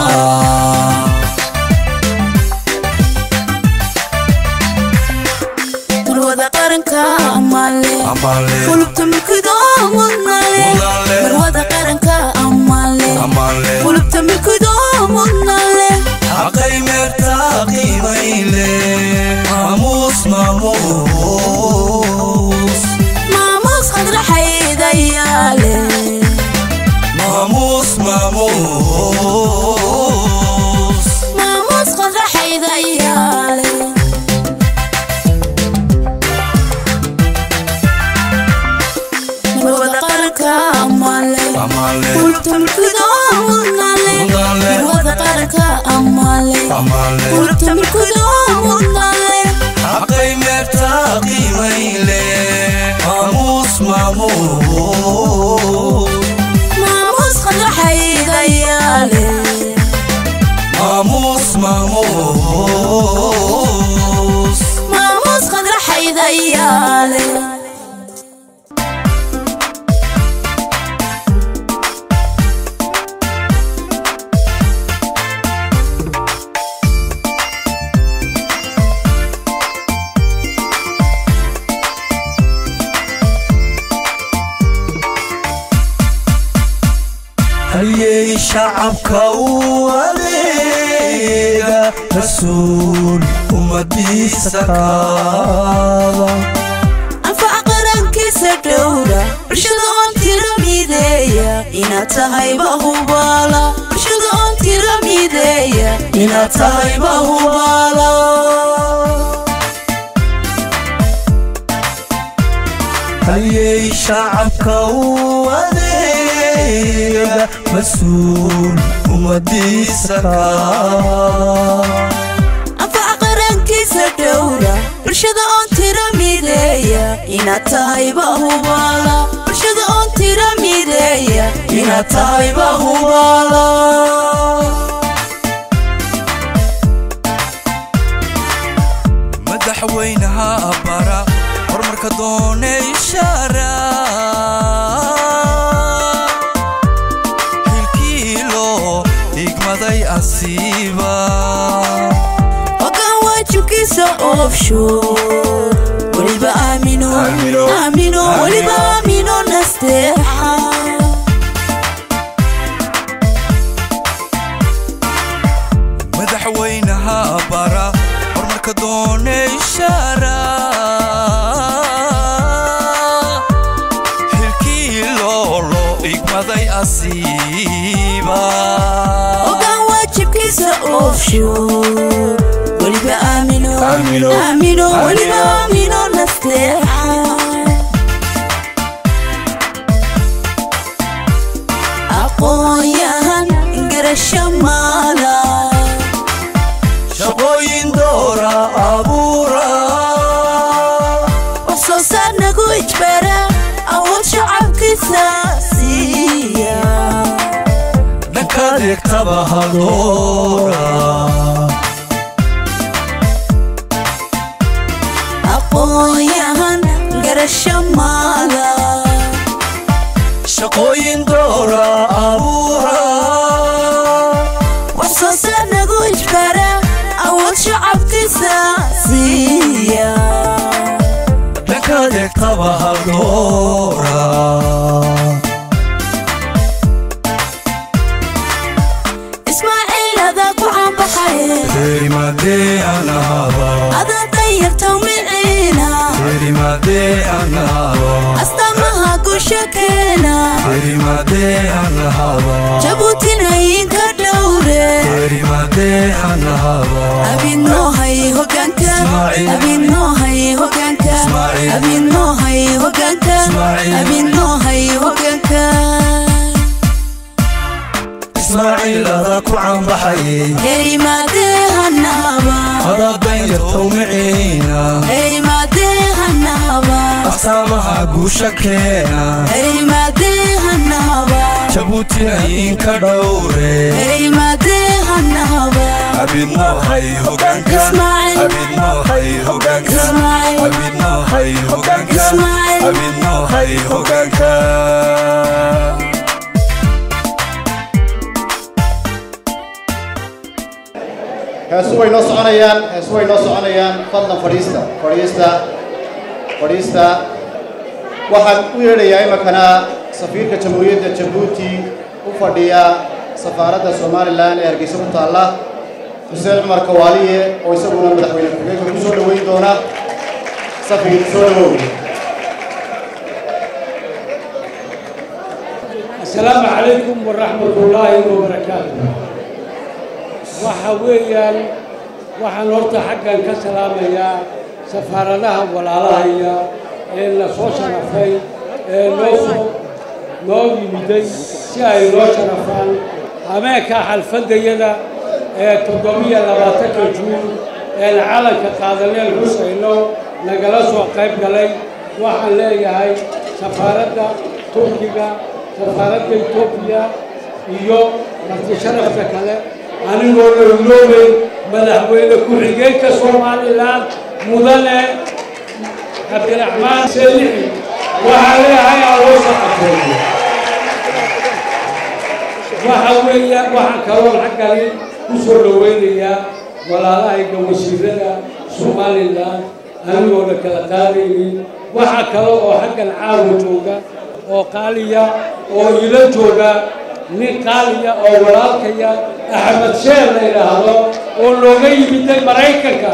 marwada qaranka amale Amale. qulubta milkidoo mudnale Mudnale. marwada qaranka amale Amale. qulubta milkidoo mudnale xaqay meertaa qiimayle maamuus maamuus maamuus qadraxaydayaale maamuus maamuus maamuus qadraxaydayaale marwada qaranka amale Amale. qulubta milkidoo mudnale Mudnale. marwada qaranka amale Amale. qulubta milkidoo mudnale xaqay meertaa qiimayle maamuus maamuus maamuus qadraxaydayaale maamuus maamuus maamuus qadraxaydayaale halyey shacabka u adeega rasuul ummadiisa kaada anfac qarankiisa dhowra bulshada oon tira mideeya inaad tahay bahubaala bulshada oon tira mideeya inaad tahay bahubaala halyey shacabka u adeega mas-uul ummadiisa kaada anfac qarankiisa dhowra bulshada oon tira mideeya inaad tahay bahubaala bulshada oon tira mideeya inaad tahay bahubaala madaxweynaha bara horumarka doone ishaara hilkiilo higmaday asiiba ogaan waajibkiisa oofsho weliba aamino aamino weliba aamino nasteexa madaxweynaha bara horumarka doone ishaara hilkiiloolo higmaday asiiba ogaan waajibkiisa oofsho weliba aamino Aamino. aamino weliba aamino nasteexa aqoonyahan garasho maala shaqooyin doora abuura wax soo saar nagu ijbara awood shacabkiisa siiya dhanka degtaba hadoora aqoonyahan garasho maala shaqooyin doora abuura wax soo saar nagu ijbara awood shacabkiisa siiya dhanka degtaba hadoora ismaaciil adaa ku caanbaxaye terimadee anahaba adaa danyarta miciina terimadee anahaba astaamaha gusha keena terimadee anahaba jabuutina inka dhowre terimadee anahaba abidnoohay hogaanka Ismaaciil. abidnoohay hogaanka Ismaaciil. abidnoohay hogaanka Ismaaciil. abidnoohay hogaanka ismaaciil adaa ku caanbaxaye herimaadee hanahaba adaa danyartow miciina herimaadee hanahaba astaamaha guusha keena herimaadee hanahaba jabuutina inka dhowre herimaadee hanahaba abidnoohay hogaanka Ismaaciil. abidnoohay hogaanka Ismaaciil. abidnoohay hogaanka Ismaaciil. abidnoohay hogaanka heesu way noo soconayaan heesu way noo soconayaan fadlan fadhiista fadhiista fadhiista waxaan u yeedhayaa iminkana safiirka jamhuuriyadda jabuuti u fadhiya safaaradda somalilan ee hargeysa ku taalla xuseen cumar kawaaliye oo isaguna madaxweyne ku-xigeenka ku soo dhoweyn doona safiir soo dhowow السلام عليكم ورحمة الله وبركاته waxa weeyaan waxaan horta xaggan ka salaamayaa safaaradaha walaalahaya ee na soo sharafay ee noo soo noo yimiday si ay noo sharafaan habeenka xalfadayada ee toddobiyo labaatanka juun een calanka qaadaneen xusayno nagala soo qayb galay waxaan leeyahay safaaradda turkiga safaaradda etoobiya iyo marti sharafta kale anigoo lowloobay madaxweyne ku-xigeenka somalilan mudane cabdiraxmaan selixi waxaa leeyahay aloo saqateeyo waxa weeya waxaan kaloon xaggani ku soo dhoweynayaa walaalahayga wasiirada somalilan anigoo la kala qaadaynin waxaa kale oo xaggan caawa jooga oo qaaliya oo ila jooga nin qaaliya oo walaalkaya axmed sheer la yidhaahdo oo looga yimiday maraykanka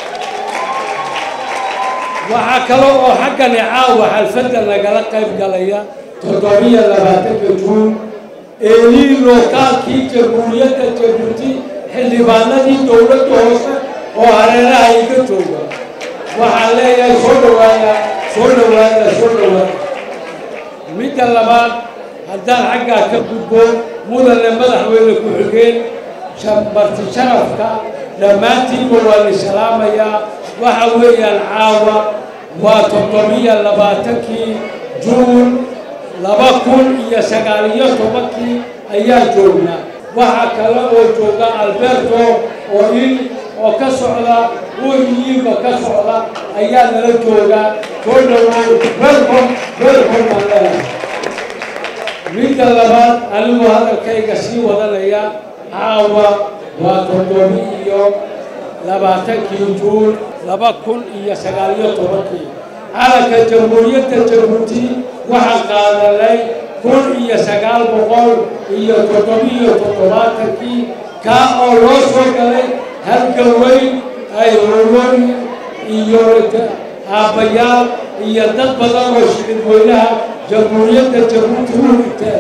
waxaa kale oo xaggani caawa xalfadda nagala qayb galaya toddobiyo labaatanka juun eelii lookaalkii jamhuuriyadda jabuuti xildhibaanadii dowladda hoose oo hareeraha iga jooga waxaan leeyahay soo dhawaada soo dhawaada soo dhawaada midda labaad haddaan xaggaa ka gudbo mudane madaxweyne ku-xigeen marti sharafka dhammaantiinba waa la salaamayaa waxa weeyaan caawa waa toddobiyo labaatankii juun laba kun iyo sagaal iyo tobankii ayaa joognaa waxaa kale oo jooga alberto oo in oo ka socda weligiiba ka socda ayaa nala jooga soo dhawow welcome welcome baan leeyahay midda labaad anigoo hadalkayga sii wadanaya caawa waa toddobi iyo labaatankii juun laba kun iyo sagaaliyo tobankii calanka jamhuuriyadda jabuuti waxaan qaadanay kun iyo sagaal boqol iyo toddobiyo toddobaatankii kaa oo loo soo galay halgan weyn ay hooyoyn iyo aabbayaal iyo dad badan oo shicibweynaha jamhuuriyadda jabuuti u dhigteen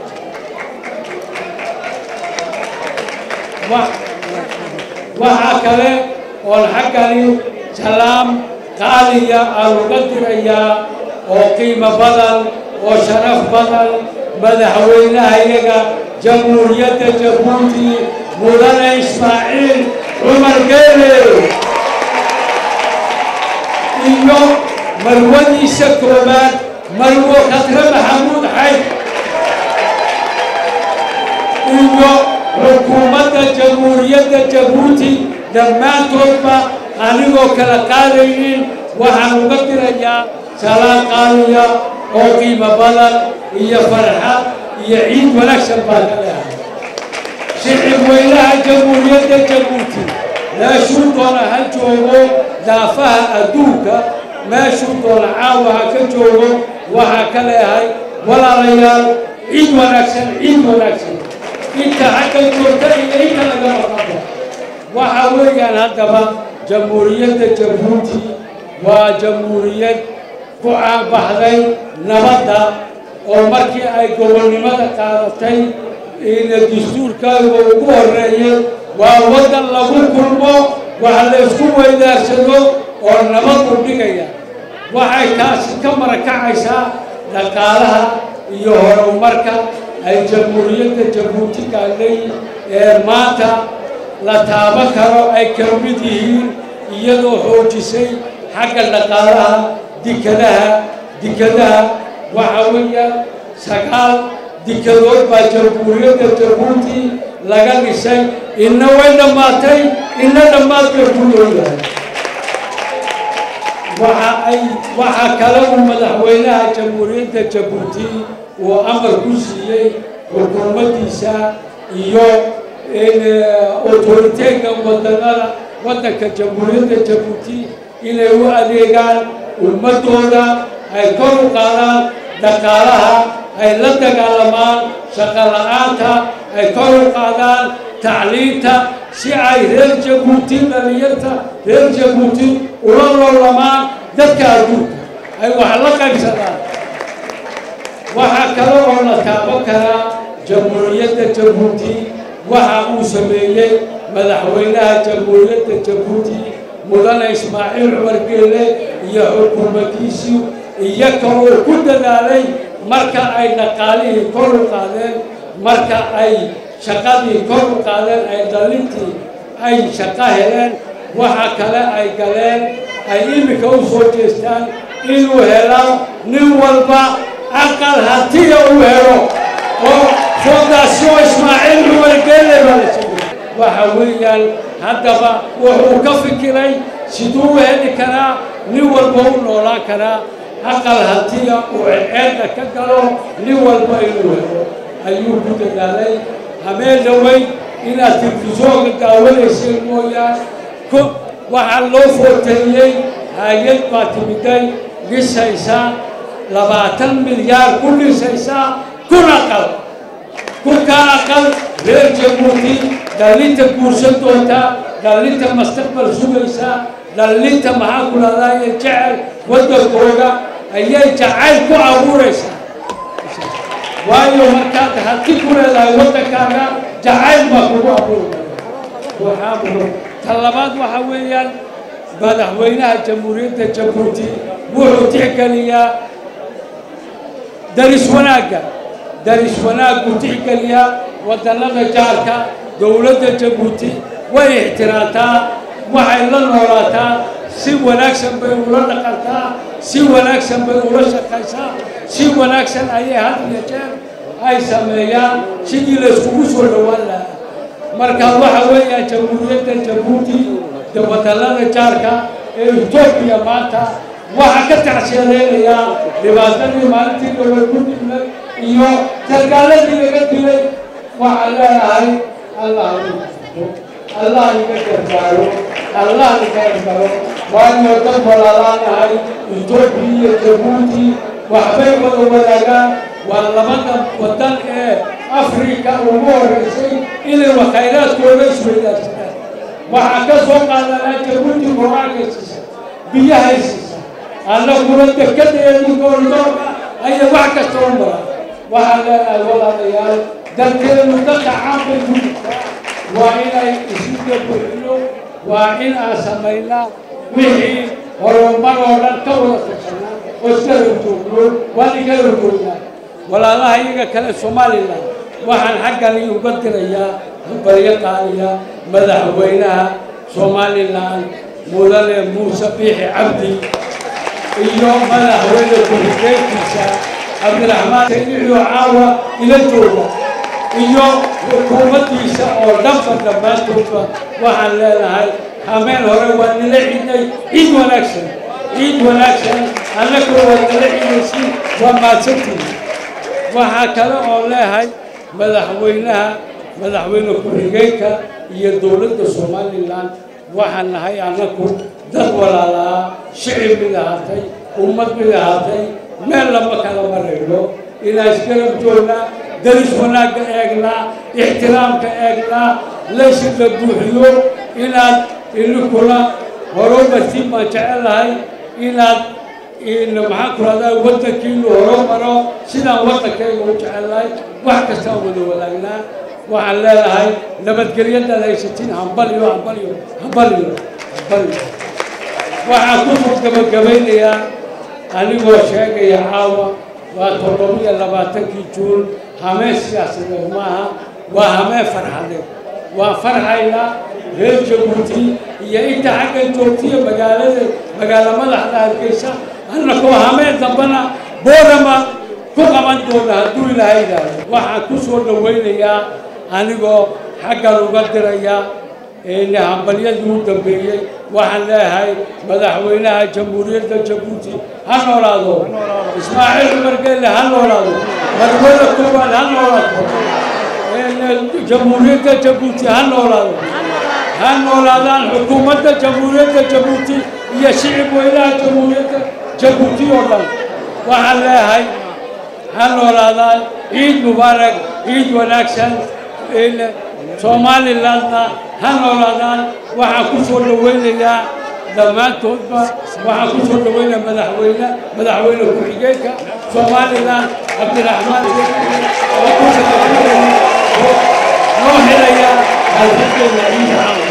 waxaa kale oon xaggani salaam qaaliya aan uga dirayaa oo qiimo badan oo sharaf badan madaxweynahayaga jamhuuriyadda jabuuti mudane ismaaciil cumar geele iyo marwadiisa koobaad marwo khadre maxamuud xayd iyo xukuumadda jamhuuriyadda jabuuti dhammaantoodba anigoo kala qaadaynin waxaan uga dirayaa salaan qaaliya oo qiimo badan iyo farxad iyo ciid wanaagsan baan ka leehay shicib weynaha jamhuuriyadda jabuuti meeshuu doona ha joogo daafaha adduunka meeshuu doona caawa ha ka joogo waxaa ka leehay walaalayaal ciid wanaagsan ciid wanaagsan inta xagga joogta iyo inta laga maqabo waxa weeyaan haddaba jamhuuriyadda jabuuti waa jamhuuriyad ku caanbaxday nabadda oo markii ay gobolnimada qaadatay ina dastuurkaaga ugu horreeyay waa waddan lagu kulmo wax la isku weydaarsado oo nabad u dhigaya waxay taasi ka marakacaysaa dhaqaalaha iyo horumarka ay jamhuuriyadda jabuuti gaadhay ee maanta la taaban karo ay ka mid yihiin iyadoo xoojisay xagga dhaqaalaha dikadaha dikadaha waxa weeyaan sagaal dikadood baa jamhuuriyadda jabuuti laga dhisay inna way dhammaatay inna dhammaad bay ku leeyahay waxa ay waxaa kale uu madaxweynaha jamhuuriyadda jabuuti uu amar ku siiyey xukuumaddiisa iyo autoriteega wadanada waddanka jamhuuriyadda jabuuti inay u adeegaan ummaddooda ay kor u qaadaan dhaqaalaha ay la dagaalamaan shaqo la'aanta ay kor u qaadaan tacliinta si ay reer jabuuti dhalinyarta reer jabuuti ula loolamaan dadka adduunka ay wax la qaybsadaan waxaa kale oo la taaban karaa jamhuuriyadda jabuuti waxa uu sameeyey madaxweynaha jamhuuriyadda jabuuti mudane ismaaciil cumar geele iyo xukuumaddiisii iyaga oo ku dadaalay marka ay dhaqaalihii kor u qaadeen marka ay shaqadii kor u qaadeen ay dhalintii ay shaqo heleen waxa kale ay galeen ay iminka u soo jeestaan inuu helo nin walba aqal hatiya uu helo oo fondation ismaaciil cumar geele baa la sameeyey waxa weeyaan haddaba wuxuu ka fikiray siduu u heli karaa nin walba u noolaan karaa aqal hatiya uu ceedda ka galo nin walba inuu helo ayuu ku dadaalay habeen dhaweyn inaad tilfisoonka daawanayseen mooyaan waxaa loo footeeyey hay-ad baa timiday dhisaysa labaatan milyaar ku dhisaysa kun aqal kunkaa aqal reer jabuuti dhalinta guursan doonta dhalinta mustaqbal sugaysa dhalinta maxaa ku lahdaye jecel waddankooda ayay jacayl ku abuuraysaa waayo markaad hanti ku leedahay waddankaaga jacayl baa kugu abuuraya waxaa mudan ta labaad waxa weeyaan madaxweynaha jamhuuriyadda jabuuti wuxuu tixgeliyaa daris wanaagga daris wanaagguu tixgeliyaa wadannada jaarka dowladda jabuuti way ixtiraamtaa waxay la noolaataa si wanaagsan bay ula dhaqantaa si wanaagsan bay ula shaqaysaa si wanaagsan ayay had iyo jeer ay sameeyaan sidii la iskugu soo dhowaan lahaa marka waxa weeyaan jamhuuriyadda jabuuti de wadallada jaarka ee etoobiya maanta waxaa ka tacsiyadeynayaa dhibaatadii maalintii dhowey ku dhimay iyo sargaaladii laga dilay waxaan leenahay allah allah iga gargaaro allah iga gargaro waayo dad walaalaanahay etoobiya iyo jabuuti waxbay wada wadaagaan waa labada wadan ee afrika ugu horeysay inay khayraadkooda isweydaarsadaan waxaa ka soo qaadanaa jabuuti qur-aanka siisa biyahay siisa annaguna dekedeedii goordoorka ayaa wax kasta u mara waxaan leenahay walaalayaal dalkeenu dadka caanbay ku jirtaa waa inay isuga buuxino waa in aan samaynaa wixii horumar oo dhan ka wada tashanaa oo iska horjoogno waan iga horjoognaa walaalaha iyaga kale somalilan waxaan xaggani uga dirayaa baryo qaaliya madaxweynaha somalilan mudane muuse biixi cabdi iyo madaxweyne ku-xigeenkiisa cabdiraxmaan sayiixyo caawa ila jooga iyo xukuumaddiisa oo dhanba dhammaantoodba waxaan leenahay hameen hore waa nila ciiday ciid wanaagsan ciid wanaagsan annagoo waa nila ciidaysi waa maadsantihi waxaa kale oo leehay madaxweynaha madaxweyne ku-xigeenka iyo dowladda somalilan waxaan nahay annagu dad walaalaa shicib mid ahaatay ummad mid ahaatay meel lama kala marayno inaan isgarab joognaa daris wanaagga eegnaa ixtiraamka eegnaa laysi la buuxiyo inaad ininkuna horumartiin baan jecelahay inaad maxaan ku rahdaa waddankiinu horumaro sidaan waddankayga u jecelahay wax kastaan wada wadaagnaa waxaan leedahay nabadgelyadaad haysatiin hambaliyo hambaliyo hambaliyo hambaliyo waxaan ku soo gabagabaynayaa anigoo sheegaya caawa waa toddobiyo labaatankii juun hameen siyaasadeed maaha waa hameen farxadeed waa farxaynaa reer jabuuti iyo inta xaggan joogtiya magaalada magaalo madaxda hargeysa annakoo hameen dambana boorama ku qaban doona hadduu ilaahay yidhaahdo waxaan ku soo dhawaynayaa anigoo xaggan uga diraya hambalyadii u dambeeyey waxaan leeyahay madaxweynaha jamhuuriyadda jabuuti ha noolaado ismaaciil cumar geelle ha noolaado marwada koowaad ha noolaato jamhuuriyadda jabuuti ha noolaado ha noolaadaan xukuumadda jamhuuriyadda jabuuti iyo shicib weynaha jamhuuriyadda jabuuti oo dhan waxaan leeyahay ha noolaadaan ciid mubaarak ciid wanaagsan somalilandna ha noolaadaan waxaan ku soo dhawaynayaa dhammaantoodba waxaan ku soo dhawaynayaa madaxweyne madaxweyne ku-xigeenka somaliland cabdiraxmaan noo helaya alxadeena ciida caawa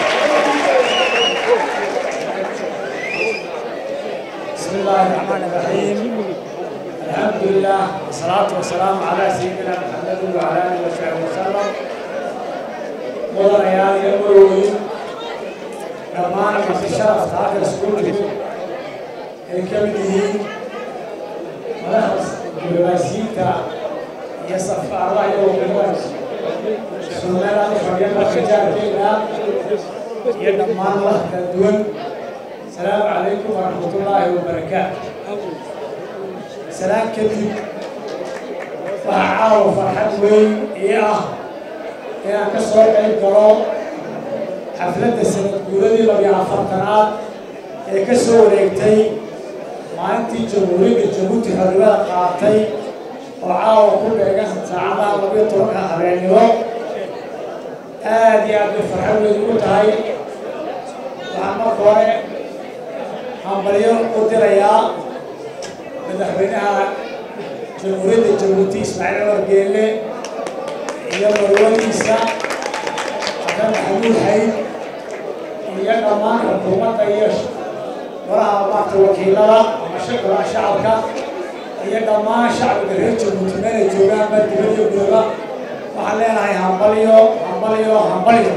بسم الله الرحمن الرحيم الحمد لله والصلاة والسلام على سيدنا محمد وعلى آله وصحبه وسلم mudanayaal iyo marooyin dhammaan marti sharafta halka iskugu timid ay ka mid yihiin madaxda diblomaasiyiinta iyo safaaradaha iyo wakiilada somaliland fadhiya dalka jaarkeena iyo dhammaan madax kala duwan asalaamu calaykum waraxmatullaahi wabarakaatu salaan kadib waxaa caawa farxad weyn ii ah inaan ka soo qayb galo xafladda sanad guuradii labiyo afartanaad ee ka soo wareegtay maalintii jamhuuriyadda jabuuti xornimada qaatay oo caawa ku dheegan saacadaha labiyo tobanka habeennimo aad iyo aad bay farxad weyn ugu tahay waxaan marka hore hambalyo u dirayaa madaxweynaha jamhuuriyadda jabuuti ismaaciil cumar geelle iyo marwadiisa xasan maxamuud xayd iyo dhammaan xukuumadda iyo golaha maarta wakiilada ama shaqala shacabka iyo dhammaan shacbiga reer jabuuti meelay joogaanba dibadda gudaba waxaan leenahay hambalyo hambalyo hambalyo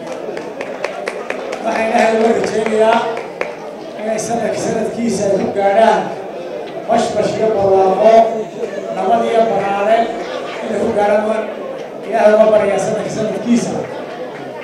waxaan ilaahay uga rajaynayaa inay sanadka sanadkiisa ay ku gaadhaan bashbash iyo barwaaqo nabad iyo banaane inay ku gaadhaan ilaahay uga baryaa sanadka sanadkiisa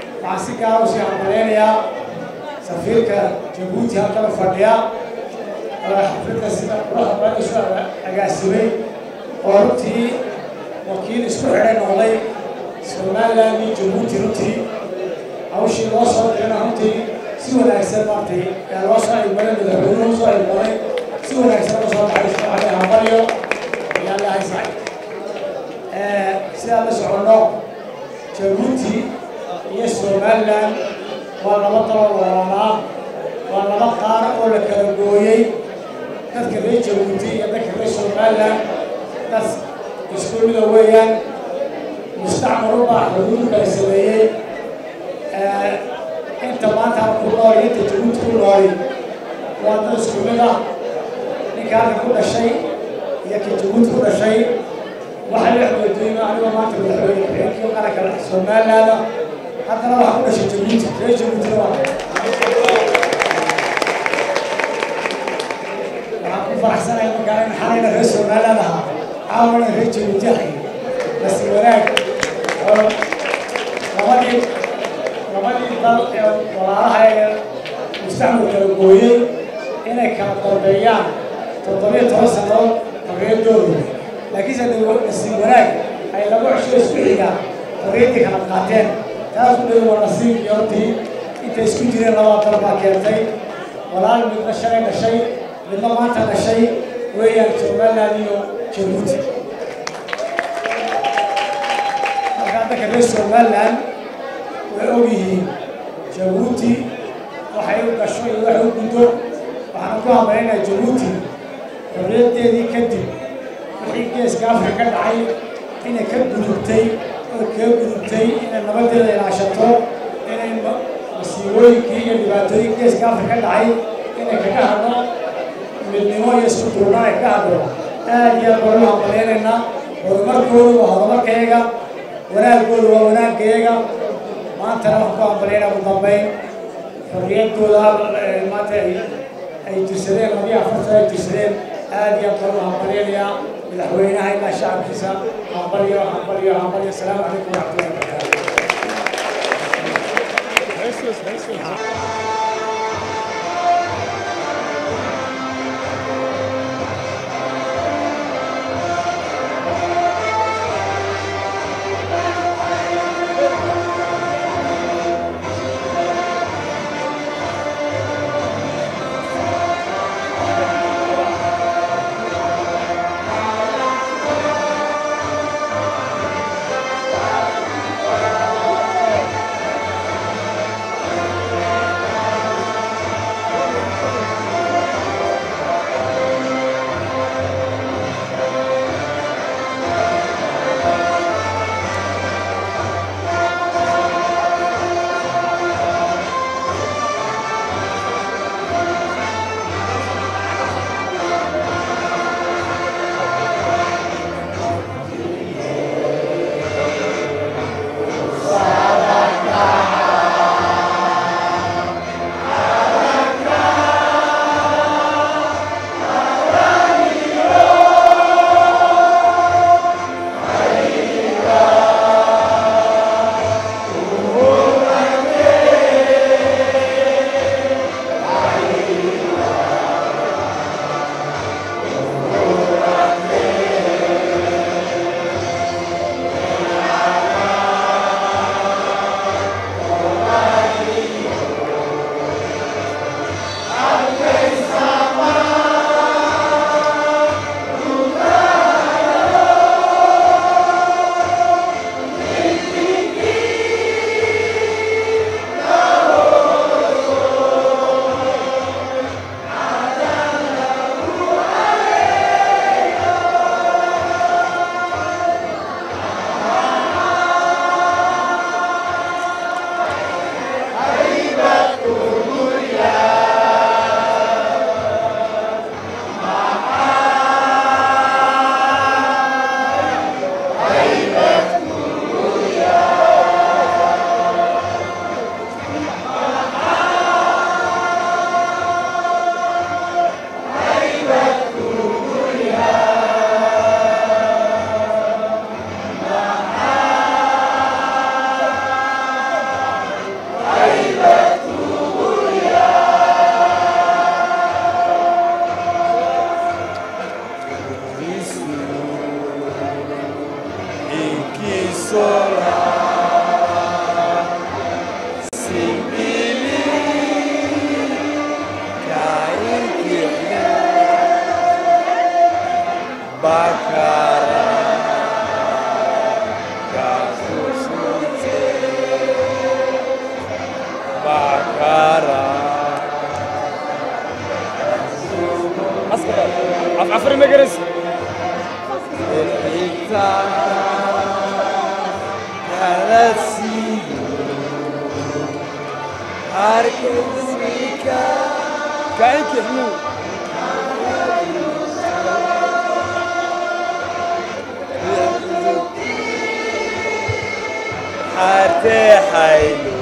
gaara usii hambaleynayaa safiirka jabuuti halkaba fadhiya oo xafladda sida quruxda badan isu agaasimay oo runtii wakiil isku xidhay noqday somaliland iyo jabuuti runtii hawshii loo soo dirana runtii si wanaagsan maartay yaa loo soo ilmaday madaxweynuhu soo ilmaday si wanaagsan loo soo baxay isku xidhay hambalyo ayaa la haysay sidaan la soconno jabuuti iyo somaliland waa laba daloo walaalaa waa laba qaar oo la kala gooyey dadka reer jabuuti iyo dadka reer somaliland dad isku mida weeyaan mustacmalu baa xuduud kala sameeyey inta maanta ku nool inta jabuuti ku nooli waa dad isku mid ah ninka halka ku dhashay iyo ka jabuuti ku dhashay waxay la xoojiyen anigoo maanta madaxweyne ku-xigeenkii qaranka somaliland haddana waxaa ku dhashay jabuuti reer jabuutina waa waxaan ku faraxsanahay markaa in xalayna reer somaliland ahaa caawana reer jabuuti ahay nasi wanaag oo labadii labadii dal ee walaalaha ee mustacmal kala gooyey inay kala dambeeyaan toddobiyo toban sannadood xorriyaddooda laakiinse nasiib wanaag ay laba cisho isku xigaan xorriyaddii kala qaateen taas u dhow waa nasiibkii hortii intay isku jireen labada dal baa keentay walaal midna shalay dhashay midna maanta dhashay weeyaan somaliland iyo jabuuti markaa dadka reer somaliland way og yihiin jabuuti waxay u gasho iyo waxay u guddo waxaan ku hambaynayaa jabuuti xorriyaddeedii kadib wixii geeska afrika ka dhacay inay ka gudubtay oo kaga gudubtay inay nabadeeda ilaashato inay masiibooyinkii iyo dhibaatooyinkii geeska afrika ka dhacay inay kaga hadho midnimo iyo isku duurnaan ay kaga hadho aad iyo aad baan u hambalyaynaynaa horumarkoodu waa horumarkayaga wanaagoodu waa wanaagayaga maantana waxaan ku hambalyaynaa ugu dambayn xorriyaddooda maanta ay jirsadeen labiyo afartan ay jirsadeen aad iyo aad baan u hambalyaynayaa madaxweynaha ilaa shacabkiisa hambalyo hambalyo hambalyo asalaamu calaykum waraxmatullahi wabarakaatu Thank عفر مجرس كاين كيحمو حتى حيلو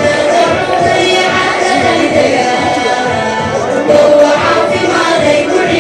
Thank you.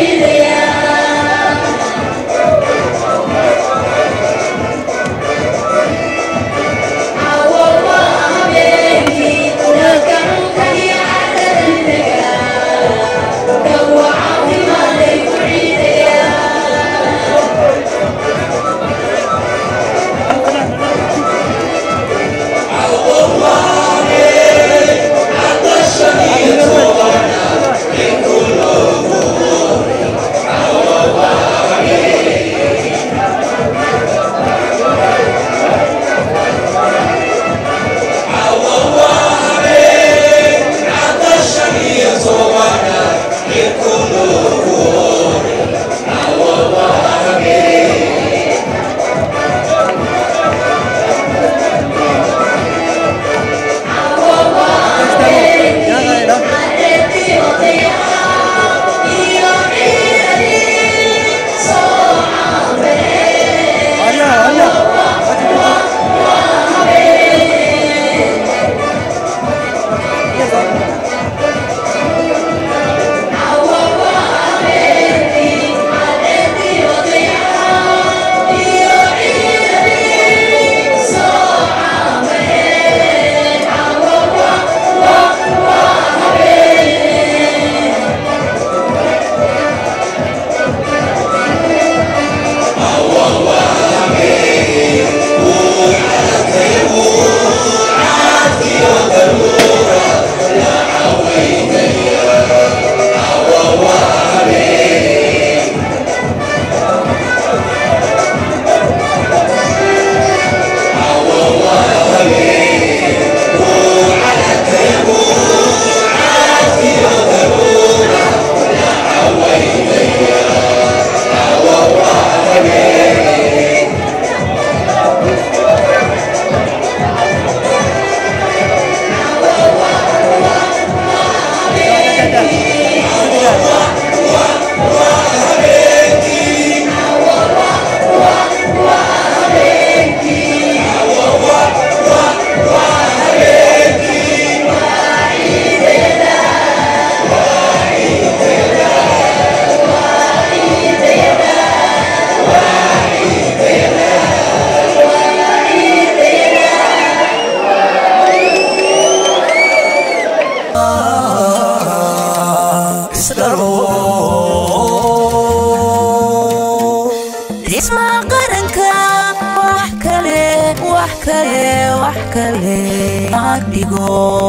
kale wax kale ma dhigo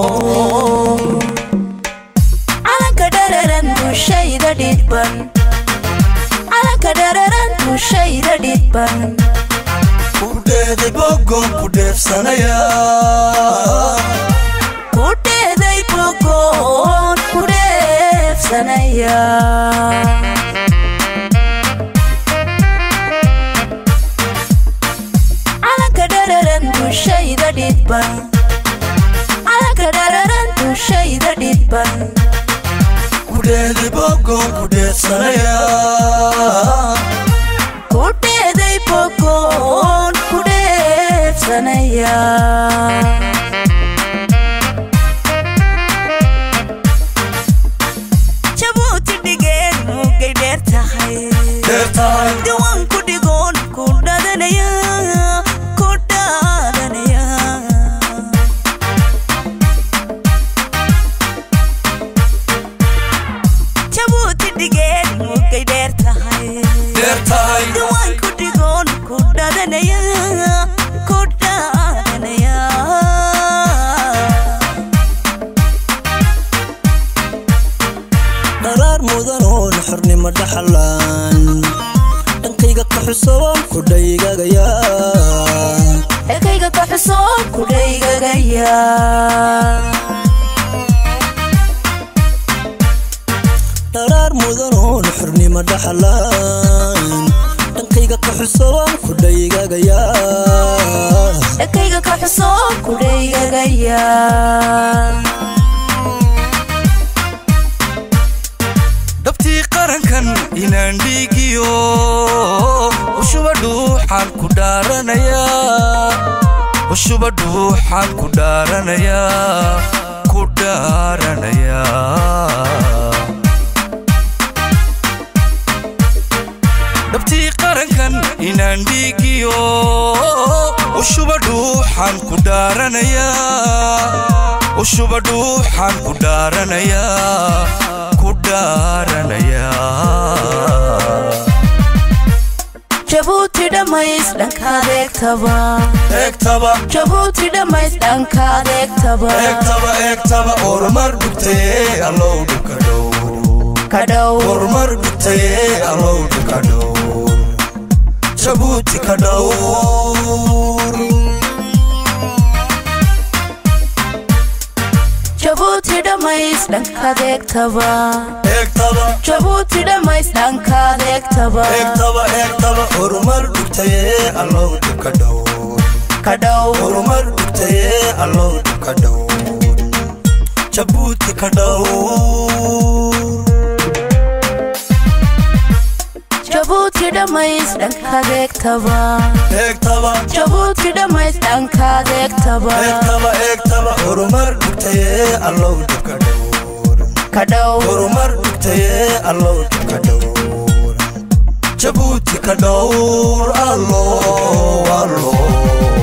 calanka dhararan dushayda dhidban calanka dhararan dushayda dhidban kudheeday bogon ku dheefsanaya kudheeday bogoon ku dheefsanaya calanka dhararan dushayda dhidban calanka dhararan dushayda dhidban kudheeday bogon ku dheefsanaya kudheeday bogoon ku dheefsanaya jabuuti dhigeen mugay dheer tahay diwaan ku dhigoon ku dhadanaya ku dhadanaya jabuuti dhigeen mugay dheer tahay diwaan ku dhigoon ku dhadanaya ku dhadanaya dharaar mudan oon xornimo dhaxalaan dhankayga ka xusoon ku dhaygagaya ekayga ka xusoon ku dhaygagaya dharaar mudan oon xornimo dhaxalaan dhankayga ka xusoon ku dhaygagaya ekayga ka xusoon ku dhaygagaya dhabtii qarankan inaan dhiigiyo ushuba dhuuxaan ku dhaaranaya ushuba dhuuxaan ku dhaaranaya ku dhaaranaya dhabtii qarankan inaan dhiigiyo ushuba dhuuxaan ku dhaaranaya ushuba dhuuxaan ku dhaaranaya ku dhaaranaya jabuuti dhammays dhankaad eegtaba eegtaba jabuuti dhammays dhankaad eegtaba eegtaba eegtaba ormar dhugtaye allow dhulka dhow kadhow ormar dhugtaye allow dhulka dhow jabuuti ka dhowr jabuuti dhammays dhankaad eegtaba eegtaba jabuuti dhammays dhankaad eegtaba eegtaba eegtaba ormar dhugtaye allow dhulka dhow kadhow ormar dhugtaye allow dhulka dhow jabuuti ka dhowr jabuuti dhammays dhankaad eegtaba eegtaba jabuuti dhammays dhankaad eegtaba eegtaba eegtaba ormar dhugtaye allow dhulka dhow kadhow ormar dhugtaye allow dhulka dhow jabuuti ka dhowr allo allo